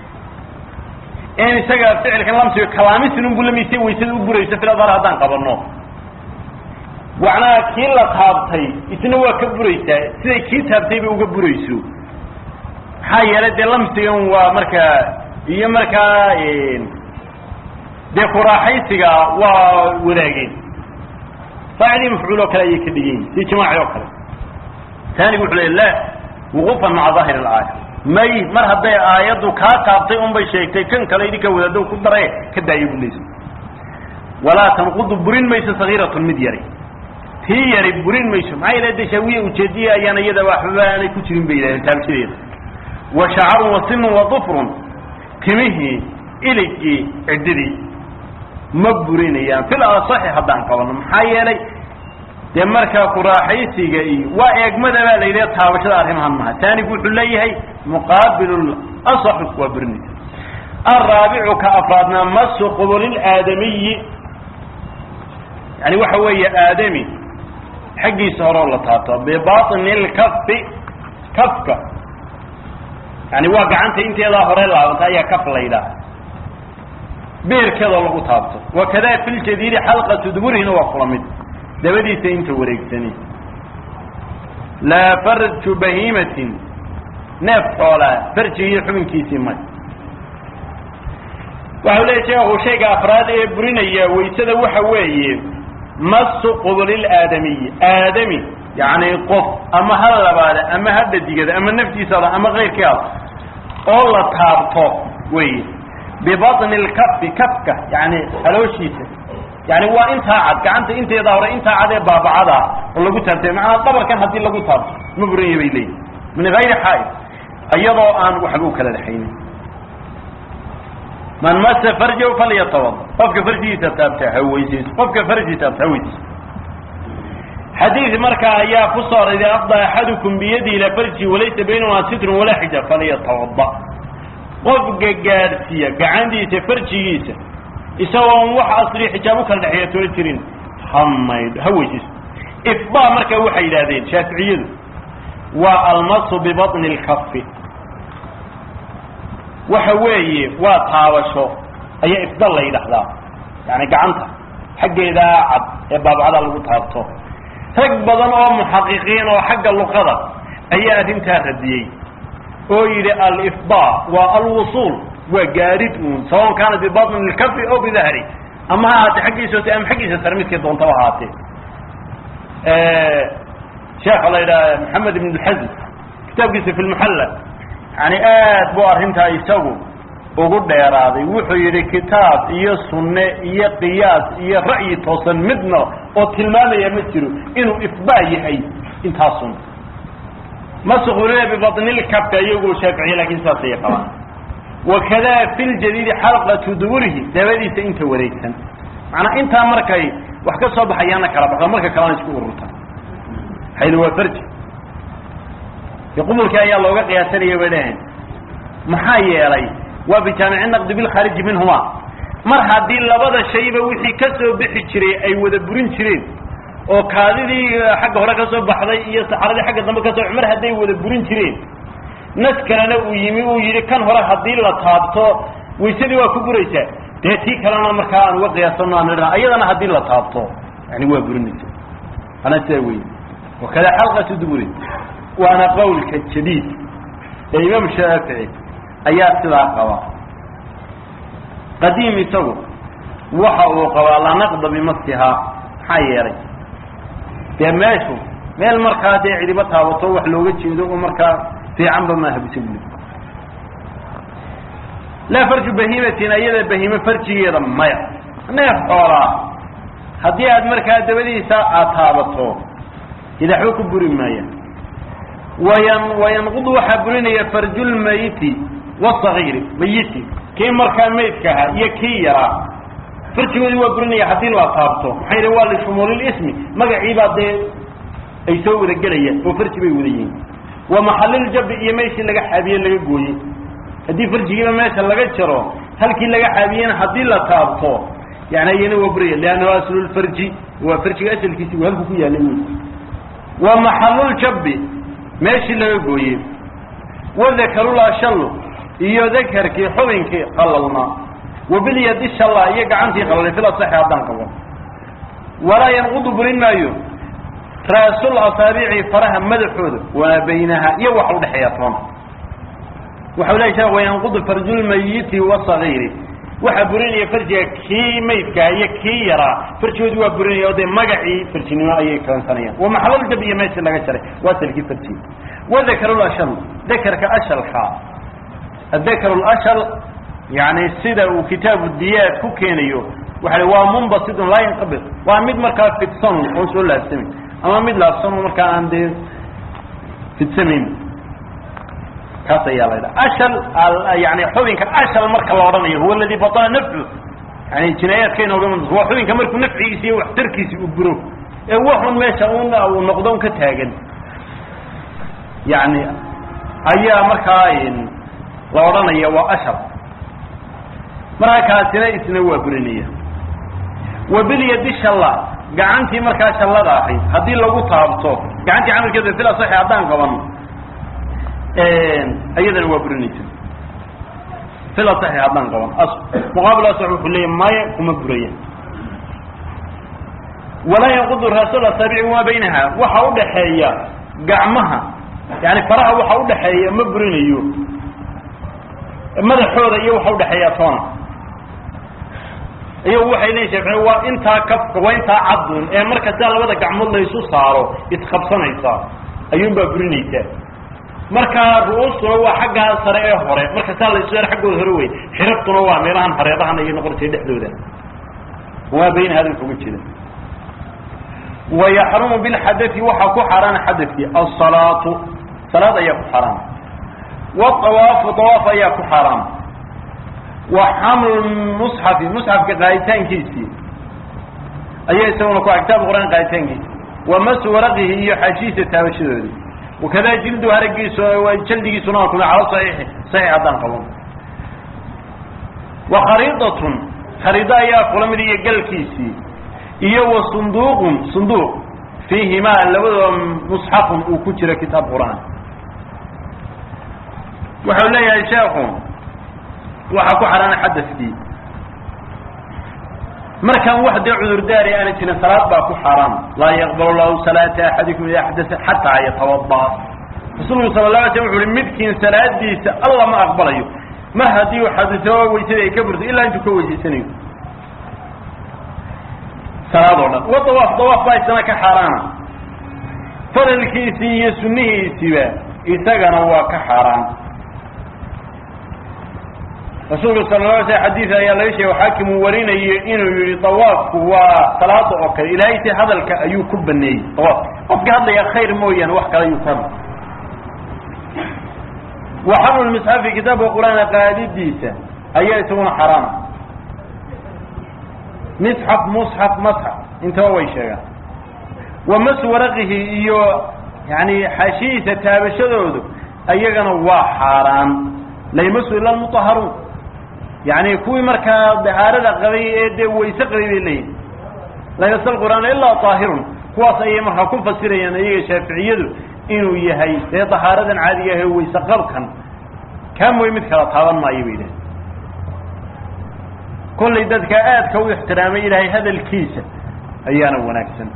in isaga ficilkan lamsigo kalaamisin unbu lamise waysada u burayso filadar haddaan qabano macnaha kii la taabtay isna waa ka buraysaa siday kii taabtay bay uga burayso maxaa yeelay dee lamsigan waa markaa iyo markaa dee kuraaxaysiga waa wadaageen faacilii mafcuul oo kale ayay ka dhigan yihin si jamaaci oo kale taanigu wuxuu leey la wuquufan maca daahir alaaya may mar hadday aayaddu kaa taabtay un bay sheegtay kan kale idinka wadaado ku dare ka daayo bu leysa walaa tanqudu burin mayso sagiiratun mid yari tii yari burin mayso maxaa yeele de shaawiya ujeediya ayaan iyada waxba aanay ku jirin bay yidhahdeen taabshadeeda wa shacarun wa sinun wa dufrun timihii iligii ciddidii ma burinayaan fil asaxi haddaan qabano maxaa yeelay dee markaa kuraaxaysiga iyo waa eegmada baa la yidhaha taabashada arrimahan maha taanigu wuxuu leeyahay muqaabilu asaxu waa burinaysa alraabicu ka afraadna masu qubulilaaadamiyi yani waxa weeye aadami xaggiisa horeo la taabto bibaطni lkafi kafka yani waa gacanta inteedaa hore laabanta ayaa kaf la yidhaha beerkeedoo lagu taabto wakada fi ljadiidi xalqatu duburihina waa kula mid dabadiisa inta wareegsani laa farju bahiimatin neef xoolaa farjigii xubinkiisii may waxau leeya sheekhu shayga afraad ee burinaya waysada waxa weeye masu qubulilaaadamiyi aadami yani qof ama ha labaada ama ha dhadigada ama naftiisada ama kayrkeeda oo la taabto wey bibaطni lkafi kafka yani halooshiisa yani waa intaa cad gacanta inteeda hore intaa cad ee baabacada oo lagu taabtay macanaa dabarkan haddii lagu taabto ma buranya bay leeyihin min gayri xaaid iyadoo aan waxba u kala dhexaynin man masa farjahu falyatawada qofka farjigiisa taabta ha weysayso qofka farji taabta ha weysayso xadiid markaa ayaa ku soo aray ida afda axadukum biyadi ila farji walaysa baynahuma sitrun walaa xijaab falyatawada qofka gaadhsiiya gacantiisa farjigiisa isagoon wax asri xijaab u kala dhexeeya toona jirin ha maydho ha weysayso ifdaa markaa waxay yidhahdeen shaaficiyadu waa almasu bibaطni lkafi waxa weeye waa taabasho ayaa ifdal la yidhaahdaa yani gacanta xaggeedaa cad ee baabacada lagu taabto rag badan oo muxaqiqiin oo xagga luqada ayaa arrintaa radiyey oo yidhi alifda waa alwusuul waa gaadhid uun sawaon kaana bibaطni lkafi o bidahri ama ha ahaatee xaggiisa hoose ama xaggiisa sare midkay doontaba ahaatee sheekha la yidhaha maxamed ibn اlxazm kitaabkiisa fi lmuxalla yani aad bu arrintaa isagu ugu dheeraaday wuxuu yidhi kitaab iyo sunne iyo qiyaas iyo ra'yi toosan midna oo tilmaamaya ma jiro inuu ifbaa yahay intaasun masqulina bibatnilkabka iyagoo shaaficiye lakin saas ayay qabaan wakada fi ljadiidi xalqatu duburihi dabadiisa inta wareegsan macnaa intaa markay wax ka soo baxayaana kala baxdo marka kalena isku ururta hayl waa farji qubulkii ayaa looga qiyaasanaya bay dhaheen maxaa yeelay waa bijaamici naqdi bilkhaariji minhuma mar haddii labada shayba wixii ka soo bixi jiray ay wada burin jireen oo kaadidii xagga hore ka soo baxday iyo saxaradii xagga dambe ka soo mar hadday wada burin jireen nas kalena uu yimi uu yidhi kan hore haddii la taabto waysadii waa ku buraysaa dee tii kalena markaa aan uga qiyaasano aan idhaha ayadana haddii la taabto yani waa burinaysa ana sidaa wey wakada xalqatu duburi waana qawlka jadiid ee imaam shaafici ayaa sidaa qaba qadiim isagu waxa uu qabaa la naqda bimasihaa maxaa yeelay dee meeshu meel markaa dee cidiba taabato wax looga jeedo oo markaa fiicanba maaha bisa buli laa farju bahiimatin ayada bahime farjigeeda maya neef xoolaa haddii aad markaa dabadiisa aad taabato idaxba ku buri maaya wayan wayanqudu waxaa burinaya farjulmayiti wasagiiri mayiti kii markaa maydka ahaa iyo kii yaraa farjigoodii waa burinaya haddii la taabto maxaa yidhi waa lishumuulilismi magaciibaa dee ay soo wada gelayaan oo farji bay wada yihiin wa maxaliljabi iyo meeshii laga xaabiye laga gooyey haddii farjigiiba meesha laga jaro halkii laga xaabiyena haddii la taabto yani ayana waa buraya liannahu aslulfarji waa farjiga asalkiisi uu halku ku yaalay wey wa maxaluljabi meeshii laga gooyey wadakarulashalo iyo dakarkii xubinkii qalalnaa wabilyadi shalla iyo gacantii qalalay fil asaxi haddaan qabo walaa yanqudu burin maayo raasul asaabici faraha madaxooda wamaa baynaha iyo waxa udhexeeya toona waxau lehay sheekh wayanqudu farjulmayiti wasagiiri waxaa burinaya farjiga kii maydkaa iyo kii yaraa farjigoodii waa burinaya o dee magacii farjinimo ayay keensanayaan wa maxaluljab iyo meeshii laga jaray waa salkii farjiga wadakarulashal dakarka ashalka adakar lashal yani sida uu kitaabu diyaad ku keenayo waxa waa munbasidun laa yanqabid waa mid markaa fidsan oo soo laabsamayn ama mid laabsan oo markaa aan dee fidsamayn kaas ayaa la ydhaha ashal yani xubinka ashal marka la odhanayo huwa aladi batala nafcu yani jinaayaadka inooga mid waa xubinka markuu nafcigiisi iyo waxtarkiisi uu buro ee waxun meesha un uu noqdo un ka taagan yani ayaa markaa la odhanaya waa ashal markaa kaasina isna waa burinaya wabilyadi shalla gacantii markaa shallada ahayd haddii lagu taabto gacantii camalkeeda fil asaxi haddaan qaban ayadana waa burinaysa fil asaxi haddaan qaban muqaabil asax wuxuu leeya maya kuma buraya walaa yanqudu raasul asaabici wamaa baynaha waxa udhaxeeya gacmaha yani faraha waxa udhaxeeya ma burinayo madaxooda iyo waxa udhaxeeya toona iyagu waxay leeyiin shaafici waa intaa kafka waa intaa cadun ee marka sidaa labada gacmood la isu saaro isqabsanaysa ayuun baa burinaysaa markaa ru-uustuna waa xaggaa sare ee hore marka sidaa la isu saaro xaggooda hore wey xiraftuna waa meelahan hareerahan ayay noqonaysa dhexdooda wamaa bayna hadalka uga jira wayaxrumu bilxadai waxaa ku xaaraana xadadkii asalaatu salaad ayaa ku xaaraana waawaafu awaaf ayaa ku xaaraana wa xamlu musxafi musxafka qaaditaankiisii ayaa isaguna ku kitaab qur-aan qaaditaankiisi wa masu waraqihi iyo xaashiisa taabashadoodii wakada jildu haragiisu jaldigiisuna waa kuma cala saxiixi saxiix haddaan qaban wa khariidatun khariido ayaa kula mid iyo galkiisii iyo wa sunduuqun sunduuq fiihimaa labadoo musxafun uu ku jiro kitaab qur-aan wuxuu leeyahay sheekhu waxaa ku xaraana xadadkii markaan wax dee cudurdaari aana jirin salaad baa ku xaaraam laa yaqbal lahu salaata axadikum ida xadasa xataa yatawada rasuulku sala la alay slam wuxu uhi midkiin salaadiisa alla ma aqbalayo mar haddii uu xadiso weysadii ay ka burto ilaa intuu ka weysaysanayo salaad oo dhan wa dawaaf dawaaf baa isana ka xaaraana faralkiisii iyo sunnihiisiiba isagana waa ka xaaraan rasuulka sala la alay sl xadiid ayaa laga sheegay xaakim uu warinayo inuu yihi dawaafku waa salaada oo kale ilaahay si hadalka ayuu ku baneeyey dawaaf qofkii hadlaya khayr mooyaane wax kale ayuu ku hadlay wa xamlu lmisxafi kitaabka qur-aanka qaadidiisa ayaa isaguna xaraam misxaf musxaf masxaf intaba way sheegaan wa masu waraqihi iyo yani xaashihiisa taabashadoodu ayagana waa xaaraan la yamasu ila lmutaharuun yani kuwii markaa dahaarada qabay ee dee wayse qabay bay leeyihin la yamasa lqur'aana ilaa taahirun kuwaas ayay markaa ku fasirayaan iyaga shaaficiyadu inuu yahay dee dahaaradan caadiga ah ee wayse qabkan kaa mooy mid kala taaban maayo bay yidhahen kollay dadka aadka u ixtiraamay ilaahay hadalkiisa ayaana wanaagsan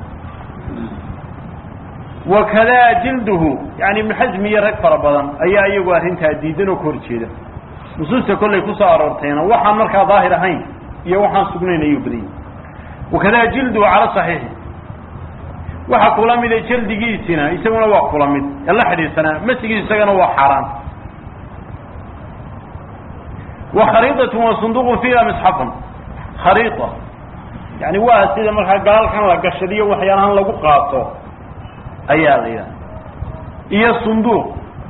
wakadaa jilduhu yani ibnu xasmi iyo rag fara badan ayaa iyagu arrintaa diidan oo ka hor jeeda nusuusta kollay kusoo aroortayna waxaan markaa daahir ahayn iyo waxaan sugnayn ayuu badanyay wakadaa jilduhu cala saxiixi waxa kula mida jaldigiisina isaguna waa kula mid ee la xidhiidsanaa masigiis isagana waa xaaraan wa khariidatun wa sunduqun fiiha misxafun khariida yani waa sida markaa gaalkan la gashadiyo waxyaalahan lagu qaato ayaa la yidhaha iyo sunduuq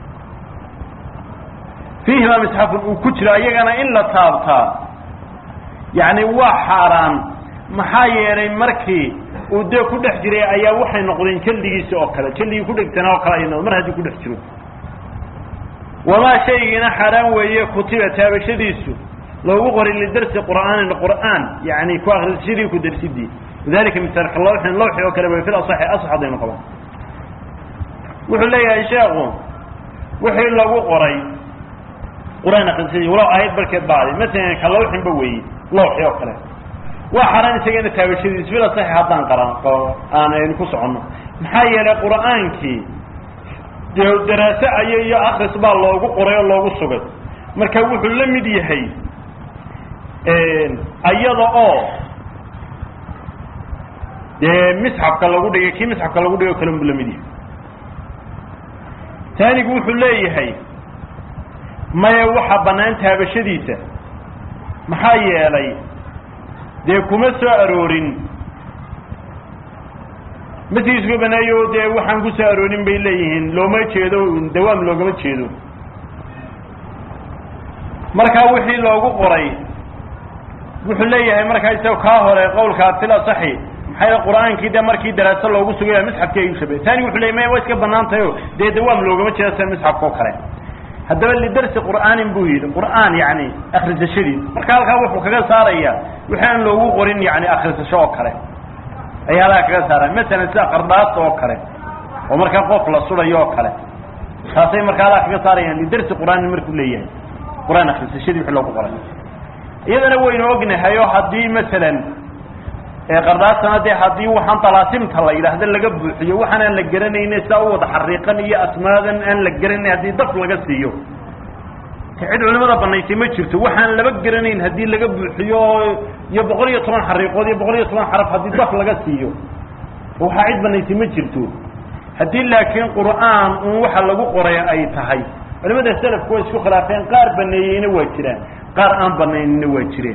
fiihima misxafun uu ku jiro iyagana in la taabtaa yani waa xaaraan maxaa yeelay markii uu dee ku dhex jiray ayaa waxay noqdeen jaldigiisi oo kale jaldigii ku dhegtanaa oo kale ay noqdeen mar haddii ku dhex jiro wamaa shaygiina xaaraan weeye kutiba taabashadiisu loogu qoray lidarsi qur'aanin qur'aan yani ku akrisashadii ku darsidii lidalika misaalka lawxin lawxi oo kale way fil asaxi asax haddaynu qaban wuxuu leeyahay sheekhu wixii lagu qoray qur-aan akrisashadii walow aayad barkeed baaday masalan ka lawxinba weeye lawxi oo kale waa xaraan isagana taabashadiis fil asaxi haddaan qaran aan aynu ku soconno maxaa yeelay qur'aankii dee daraase ayo iyo akris baa loogu qoray oo loogu sugay marka wuxuu la mid yahay ayada oo dee misxafka lagu dhigay kii misxafka lagu dhigay o kale buu la mid yahay taanigu wuxuu leeyahay maya waxa bannaan taabashadiisa maxaa yeelay dee kuma soo aroorin masigiisku baneeyo dee waxaan ku soo aroorin bay leeyihiin looma jeedo dawaam loogama jeedo markaa wixii loogu qoray wuxuu leeyahay markaa isaga kaa hore qawlkaa fil asaxi maxay qur-aankii dee markii daraaso loogu sugaya misxafkii ayuu shabay taani wuxuu leeyay maya waa iska banaan tahay o dee dawaam loogama jeedo sida misxafka oo kale haddaba lidarsi qur'aanin buu yidhi qur'aan yani akrisashadiis marka halkaa wuxuu kaga saaraya wixii aan loogu qorin yani akrisasho oo kale ayaa halkaa kaga saaraya masalan sida qardhaasta oo kale oo markaa qof la surayo oo kale taasay markaa halkaa kaga saarayaan lidarsi qur'aanin markuu leeyahay qur-aan akrisashadii wixii loogu qoray iyadana waynu ognahay oo haddii masalan qardhaastana dee haddii waxaan dalaasimta la yidhaahdo laga buuxiyo waxaan aan la garanayne sidaa u wada xariiqan iyo asmaadan aan la garanayn haddii daf laga siiyo cid culimada banaysay ma jirto waxaan laba garanayn haddii laga buuxiyo iyo boqol iyo toban xariiqood iyo boqol iyo toban xaraf haddii daf laga siiyo waxaa cid banaysay ma jirto haddii laakiin qur'aan un waxa lagu qoray ay tahay culimada selafku way isku khilaafeen qaar baneeyeyna waa jiraan qaar aan banaynina waa jireen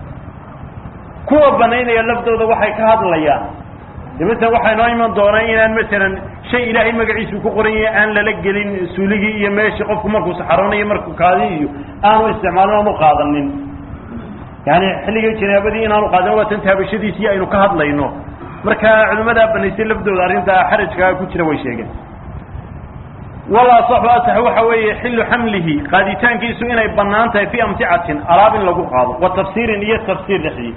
kuwa banaynaya laftooda waxay ka hadlayaan de masalan waxaa inoo iman doonaa inaan masalan shay ilaahay magaciisu ku qoran yahay aan lala gelin suuligii iyo meeshii qofku markuu saxaroonayo markuu kaadi iyo aanu isticmaalin aanu qaadanin yani xilligii janaabadii inaanu qaadanin waa tan taabashadiisii aynu ka hadlayno marka culimadaa banaysay laftooda arrintaa xarajkaa ku jira way sheegeen wala asaxu asax waxa weeye xillu xamlihi qaaditaankiisu inay banaan tahay fi amticatin alaab in lagu qaado wa tafsiirin iyo tafsiir dhexdii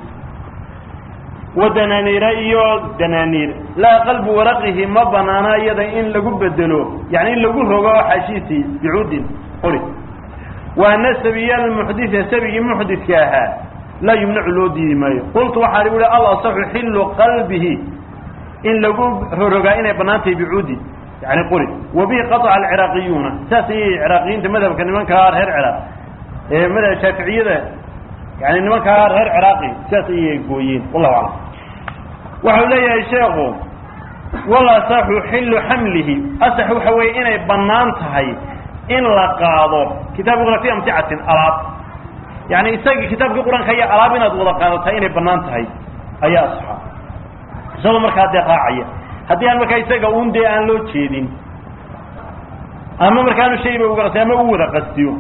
wa danaaniira iyo danaaniir laa qalbu waraqihi ma banaana iyada in lagu bedelo yani in lagu rogo oo xaashiisii bicuudin qori wa ana sabiya almuxditha sabigii muxdidka ahaa laa yumnacu loo diidi maayo qultu waxaan igu ihi al asaxu xillu qalbihi in lagu rorogaa inay banaan tahay bicuudi yani qori wa bihi qaطca alciraaqiyuuna saas ayay ciraaqiyiinta madhabka nimankaa reer ciraaq ee madhab shaaficiyada yani nimankaa reer ciraaqi sidaas ayay gooyeen wallahu aclam waxau leeyahay sheekhu wala asaxu xillu xamlihi asax waxa weeye inay bannaan tahay in la qaado kitaabkuna fi amticatin alaab yani isagii kitaabkii qur-aanka iyo alaab inaad wada qaadataa inay banaan tahay ayaa asaxa isagoo markaa dee raacaya haddii aan markaa isaga un dee aan loo jeedin ama markaanu shayba uga qasti ama u wada qastiyo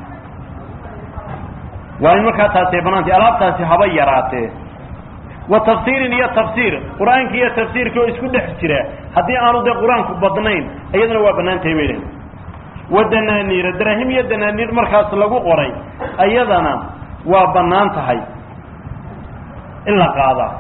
waa in markaa taasi ay banaantay alaabtaasi haba yaraatee wa tafsiirin iyo tafsiir qur-aanka iyo tafsiirka oo isku dhex jira haddii aanu dee qur-aanku badnayn iyaduna waa banaan tahay bay dhahen wa danaaniira daraahim iyo danaaniir markaas lagu qoray ayadana waa banaan tahay in la qaadaa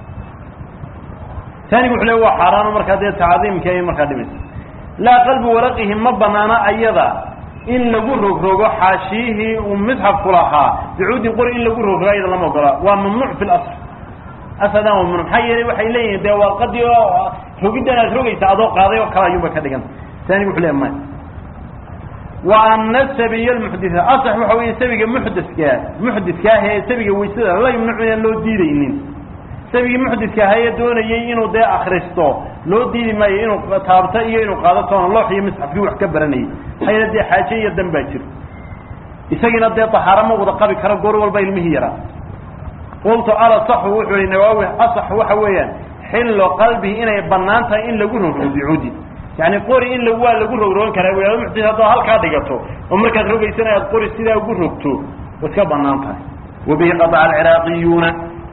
taanigu wuxu le waa xaaraano markaa dee tacdiimka ay markaa dhimaysa laa qalbi walaqihi ma banaana ayada in lagu rogrogo xaashiyihii uu misxafku lahaa bicuudin qori in lagu rogrogo ayada lama ogola waa mamnuuc fi lasl asadan waa mamnuuc maxaa yeelay waxay leeyihin dee warqadii oo rogiddan aad rogaysa adoo qaaday oo kale ayuunba ka dhigan taanigu wuxu le maya wa ana sabiy lmuxditha asax waxa weeye sabiga muxditkaa muxditkaa ee sabiga waysada la yumnacu inaan loo diidaynin sabigii muxdidka ahaa ee doonayay inuu dee akristo loo diidi maayo inuu taabto iyo inuu qaado toona loox iyo misxafkii wax ka baranayay maxaa yeele dee xaaje iyo dan baa jiro isagiina dee tahaaro ma wada qabi karo goor walba ilmihii yaraa qultu alasaxu wuxuu yihi nawaawi asax waxa weeyaan xillo qalbihi inay banaan tahay in lagu rogrogo bicuudi yani qori in waa lagu rogrogan karaa wy muxdid haddaad halkaa dhigato oo markaad rogaysana aad qori sidaa ugu rogto way iska banaan tahay wabihi qadaca alciraaqiyuuna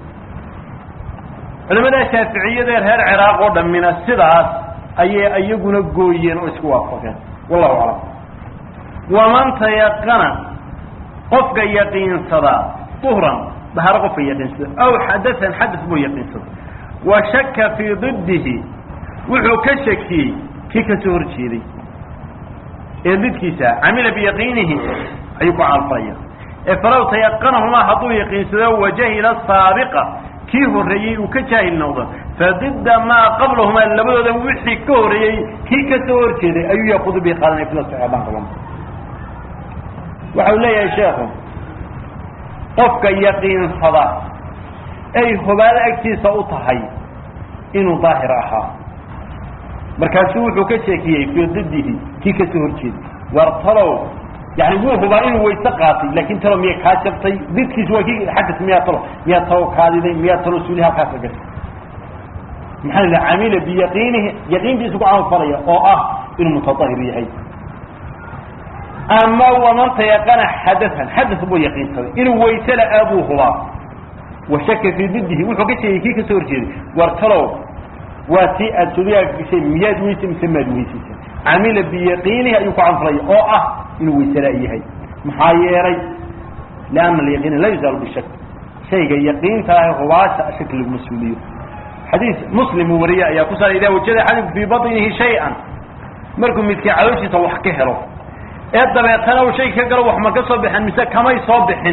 culamada shaaficiyada ee reer ciraaq oo dhammina sidaas ayay iyaguna gooyeen oo isku waafaqeen wallahu aclam waman tayaqana qofka yaqiinsadaa duhran dahaaro qofka yaqiinsada aw xadaan xadas buu yaqiinsada wa shaka fii didihi wuxuu ka shakiyey kii kasoo hor jeeday ee didkiisa camila biyaqiinihi ayuu ku caalfalaya ee falaw tayaqanahumaa hadduu yaqiinsado wajahila saabiqa kii horreeyey uu ka jaahil noqdo fadida maa qablahumaa labadooda wixii ka horreeyey kii ka soo hor jeeday ayuu yaqudu bi qaadanay fila saxeebaan qaban waxa uu leeyahay sheekhu qofka yaqiinsada ay hubaado agtiisa u tahay inuu daahir ahaa markaasuu wuxuu ka sheekiyey fii didihi kii ka soo hor jeeday war talow yani wuu hubaa inuu wayse qaatay laakin talo miya kaa jabtay didkiis waa kii xadas miyaa talo miyaa talo kaadiday miyaa talo suuli halkaasa gashay maxaa la camila biyaqiinihi yaqiintiisu ku camalfalaya oo ah inuu mutadahir yahay ama waman tayaqana xadaan xadas buu yaqiinsaday inuu wayse la-aa buu hubaa wa shaka fii didihi wuxuu ka sheegay kii kasoo horjeeday war talow waa tii aad suliyaa gashay miyaad weyse mise maad weysaysa camila biyaqiinihi ayuu ku camalfalaya oo ah inuu waysela yahay maxaa yeelay lianna alyaqiina laa yuzaalu bishak shayga yaqiinta ah hubaasha shaki laguma suuliyo xadiis muslim uu wariye ayaa ku saara idaa wajada axadikum fii batnihi shay-an markuu midkii calooshiisa wax ka helo ee dabeetana uu shay ka galo wax ma ka soo bixin mise kamay soo bixin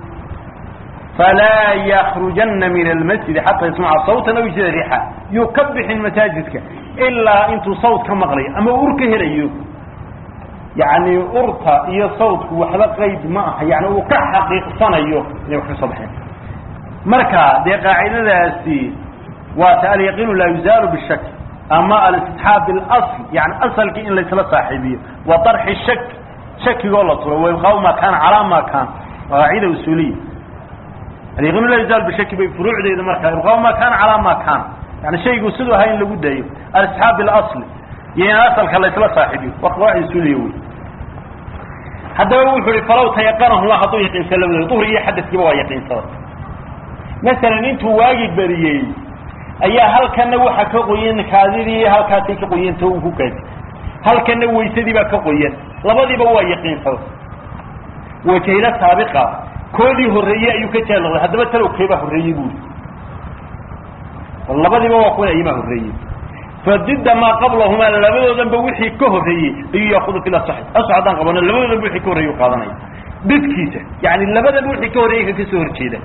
falaa yakrujanna min almasjidi xataa yasmaca sawtan aw yajida riixa yuu ka bixin masaajidka ilaa intuu sawt ka maqlayo ama ur ka helayo yani urta iyo sawtku waxba qayd ma aha yani uu ka xaqiiqsanayo inay wax ka soo baxeen marka dee qaacidadaasi waa ta alyaqiinu laa yuzaalu bishak ama alistixaab bilasl yani asalkii in laysla saaxiibiyo wa darxi shak shakigoo la turo waibqaau ma kaana calaa ma kaan qaacida usuuliya alyaqiinu laa yuzaalu bishaki bay furuucdeeda marka ibqaau ma kaana calaa ma kaan yani shaygu siduu ahaa in lagu daayo alistixaab bilasl iyo in asalka laysla saaxiibiyo waa qawaacid usuuliya wey haddaba wuxuu ihi falaw tayaqanahuma hadduu yaqiinsado labadooda duhri iyo xadaskiiba waa yaqiinsada masalan intuu waagi beriyey ayaa halkana waxa ka qoyan kaadidii halkaasay ka qoyanta uu ku kaadi halkana waysadii baa ka qoyan labadiiba waa yaqiinsada wajahila saabiqa koodii horreeyey ayuu ka jaal noqday haddaba talow keebaa horreeyey buuri labadiiba waa kuwan ayamaa horreeyey fadida maa qablahumaa labadoodanba wixii ka horreeyey ayuu yaakudu fi asaxi asax haddaan qabano labadoodanba wixii ka horreeyey u qaadanaya didkiisa yani labadanba wixii ka horreeyey ka kasoo horjeeda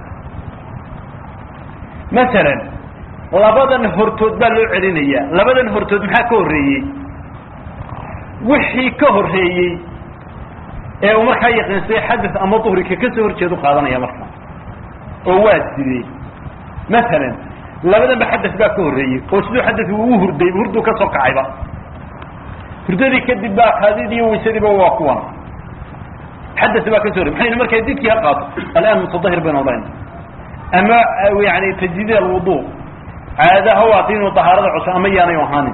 masalan labadan hortood baa loo celinayaa labadan hortood maxaa ka horreeyey wixii ka horreeyey ee uu markaa yaqiinsaday xadas ama duhri ka kasoo horjeeda u qaadanaya markaa oo waa sidee masalan labadanba xadas baa ka horreeyey oo siduu xadasi uu hurday hurduu ka soo kacayba hurdadii kadib baa kaadidii iyo waysadiiba waa kuwan xadas baa ka soo horey maxaynu markaa didkii ha qaato alaan mutadahir baynu odhanayna ama yani tajdiid alwudu caada ha waata inuu dahaarada cusub ama yaanay ahaanin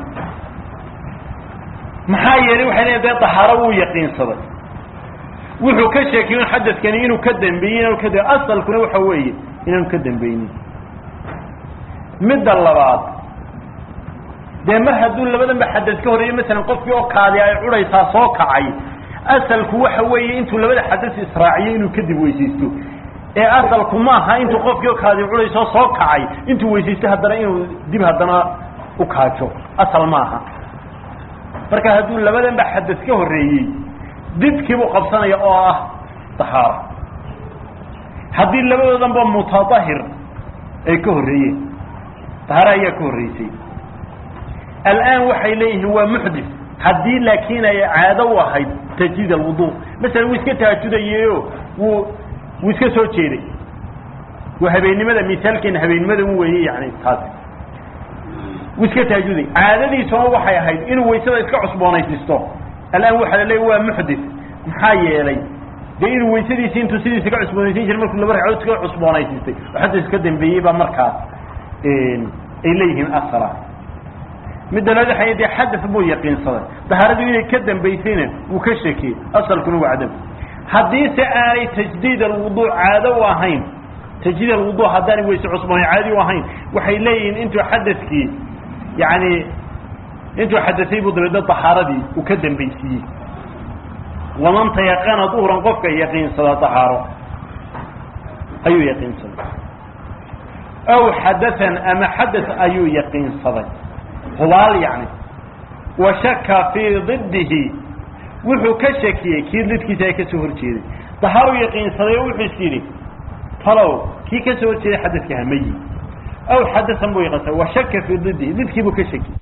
maxaa yeelay waxay leeyiin dee dahaaro wuu yaqiinsaday wuxuu ka sheekiyey un xadadkani inuu ka dambeeyey inuu ka dambe asalkuna waxa weeye inaanu ka dambeynin midda labaad dee mar hadduu labadanba xadad ka horreeyey masalan qofkii oo kaadi ay cudhaysaa soo kacay asalku waxa weeye intuu labada xadas israaciyo inuu kadib weysaysto ee asalku maaha intuu qofkii oo kaadi cudhaysoo soo kacay intuu weysaysto haddana inuu dib haddana u kaajo asal maaha marka hadduu labadanba xadad ka horreeyey didkiibuu qabsanaya oo ah dahaaro haddii labadoodanba mutadahir ay ka horreeyeen dahaaro ayaa ka horreysay al'aan waxay leeyihiin waa muxdis haddii laakiin ay caado u ahayd tajdiid alwudu masalan wuu iska tahaajudayeyo wuu wuu iska soo jeeday waa habeennimada misaalkeena habeennimada u weeye yani taasi wuu iska tahaajuday caadadiisuna waxay ahayd inuu waysada iska cusboonaysiisto al'aan waxaa la leeya waa muxdis maxaa yeelay dee inuu waysadiisi intuu sidiisa ka cusboonaysiin jiray markuu laba ragcadood iska cusboonaysistay oo xadda iska dambeeyey baa markaas ay leeyihiin asala midda labaad waxay dee xadas buu yaqiinsaday dahaaradu inay ka dambaysayna wuu ka shekiyey asalkuna waa cadam haddiise aanay tajdiid alwudu caado u ahayn tajdiid alwudu haddaanay weyse cusboonay caadi u ahayn waxay leeyihiin intuu xadaskii yani intuu xadasay buu dabeedna dahaaradii uu ka dambaysiiyey waman tayaqana duhran qofka yaqiinsada dahaaro ayuu yaqiinsaday aw xadaan ama xadas ayuu yaqiinsaday hubaal yani wa shaka fii didihi wuxuu ka shakiyey kii lidkiisa ay kasoo horjeeday dahaaruu yaqiinsaday oo wuxuu is yidhi talow kii kasoo horjeeday xadaska hamayi aw xadasan buu yaqiinsaday wa shaka fii didihi lidkii buu ka shakiyey